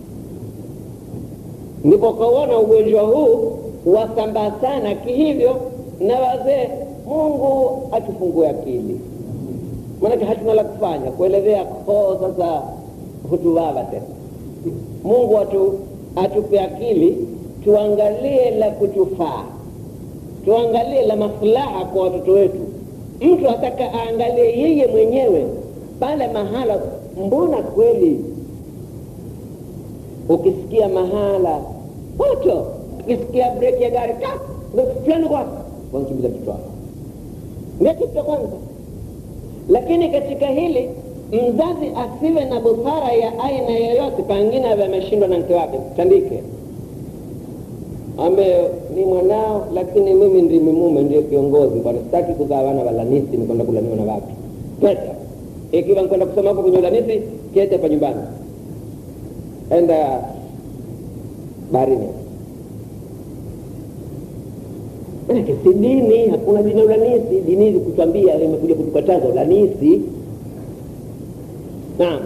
ndipo kauona ugonjwa huu wasambaa sana kihivyo na wazee mungu atufungue akili maanake hatuna la kufanya kuelezea koo sasa hutuvava tena mungu atu, atupe akili tuangalie la kutufaa tuangalie la maslaha kwa watoto wetu mtu ataka aangalie yeye mwenyewe pale mahala mbona kweli ukisikia mahala moto ukisikia breki ya gari ka fulani kwa wankimbiza mtoto wako ndio kitu cha kwanza lakini katika hili mzazi asiwe na busara ya aina yoyote pangine awe ameshindwa na mke wake tandike ambe ni mwanao lakini mimi ndimi mume ndio kiongozi bwana sitaki kuzaa wana walanisi nikwenda kulaniwa na watu pesa ikiwa nkwenda kusoma huko kwenye ulanisi kete hapa nyumbani enda baharini manake si dini hakuna dini ya ulanisi dini hizi kutwambia imekuja kutukataza ulanisi naam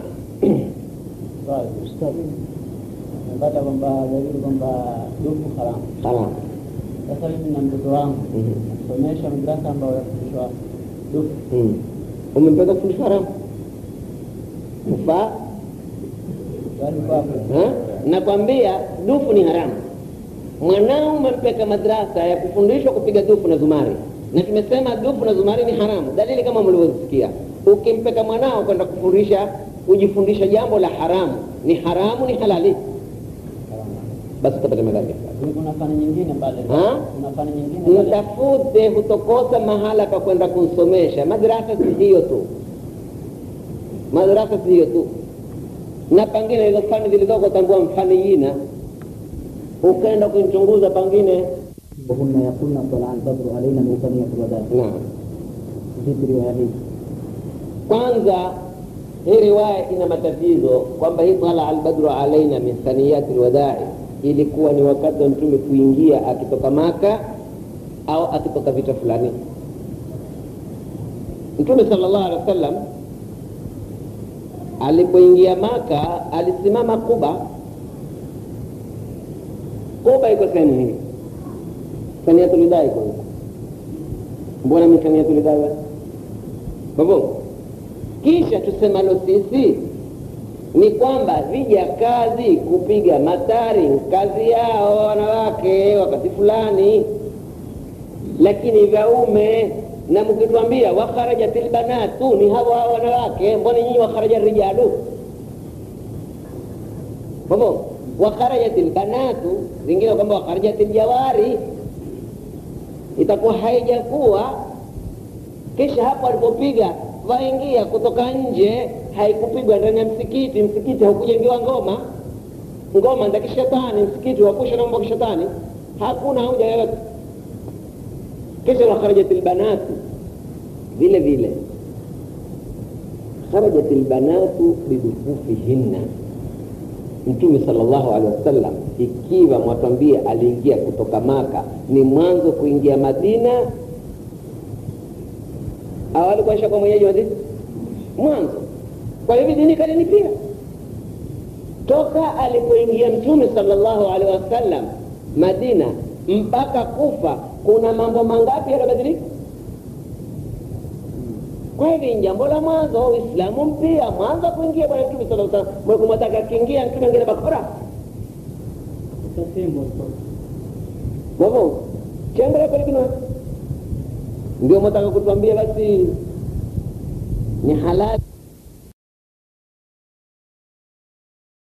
napata kwamba dalili kwamba dufu haramu salam sasa mimi na mtoto wangu Mhm. nasomesha madrasa ambayo yafundishwa dufu Mm. umempeka kufundishwa haramu kufaa swali kwako Ha? nakwambia dufu ni haramu mwanao umempeka madrasa ya kufundishwa kupiga dufu na zumari na tumesema dufu na zumari ni haramu dalili kama mlivyosikia ukimpeka mwanao kwenda kufundisha kujifundisha jambo la haramu ni haramu ni halali basi utapata madhambi Lakini kuna fani nyingine pale Ha? kuna fani nyingine pale mtafute hutokosa mahala pa kwenda kumsomesha madrasa si hiyo tu madrasa si hiyo tu na pangine hizo fani zilizoko tambua mfani yina ukaenda kuichunguza pangine وهن يقولن طلع البدر علينا من ثنية الوداع naam في رواية هي kwanza hii riwaya ina matatizo kwamba hii tala albadru alaina min thaniyati lwadai ilikuwa ni wakati wa mtume kuingia akitoka maka au akitoka vita fulani mtume sala llahu alehi wa sallam alipoingia maka alisimama kuba kuba iko sehemu hii thaniyatulidai iko huko mbona mi thaniyatulidai basi Babu, kisha tusemalo sisi ni kwamba vija kazi kupiga matari kazi yao wanawake wakati fulani, lakini vyaume na mkituambia wakharajat lbanatu ni hawa hawa wanawake, mbona nyinyi wakharaja rijalu? Babu, wakharajat lbanatu, zingine kwamba wakharajat ljawari, itakuwa haijakuwa kisha hapo alipopiga waingia kutoka nje haikupigwa ndani ya msikiti msikiti haukujengiwa ngoma ngoma za kishetani msikiti wakusha na mambo ya kishetani hakuna hoja yoyote kisha wakharajat lbanatu vile vile kharajat lbanatu bidufufihinna mtume salllahu alehi wasallam ikiwa mwatwambia aliingia kutoka maka ni mwanzo kuingia madina au alikuwa shakuwa mwenyeji wa dini mwanzo kwa hivyo dini kadini pia toka alipoingia mtume salllahu alehi wasallam madina mpaka kufa kuna mambo mangapi yanabadilika kwa hivi ni jambo la mwanzo uislamu mpya mwanzo kuingia bwana mtume sala salam mwekumwataka akiingia mtume angine bakora Tasimo mwavo chembele kwalikino ndio mwataka kutuambia basi ni halali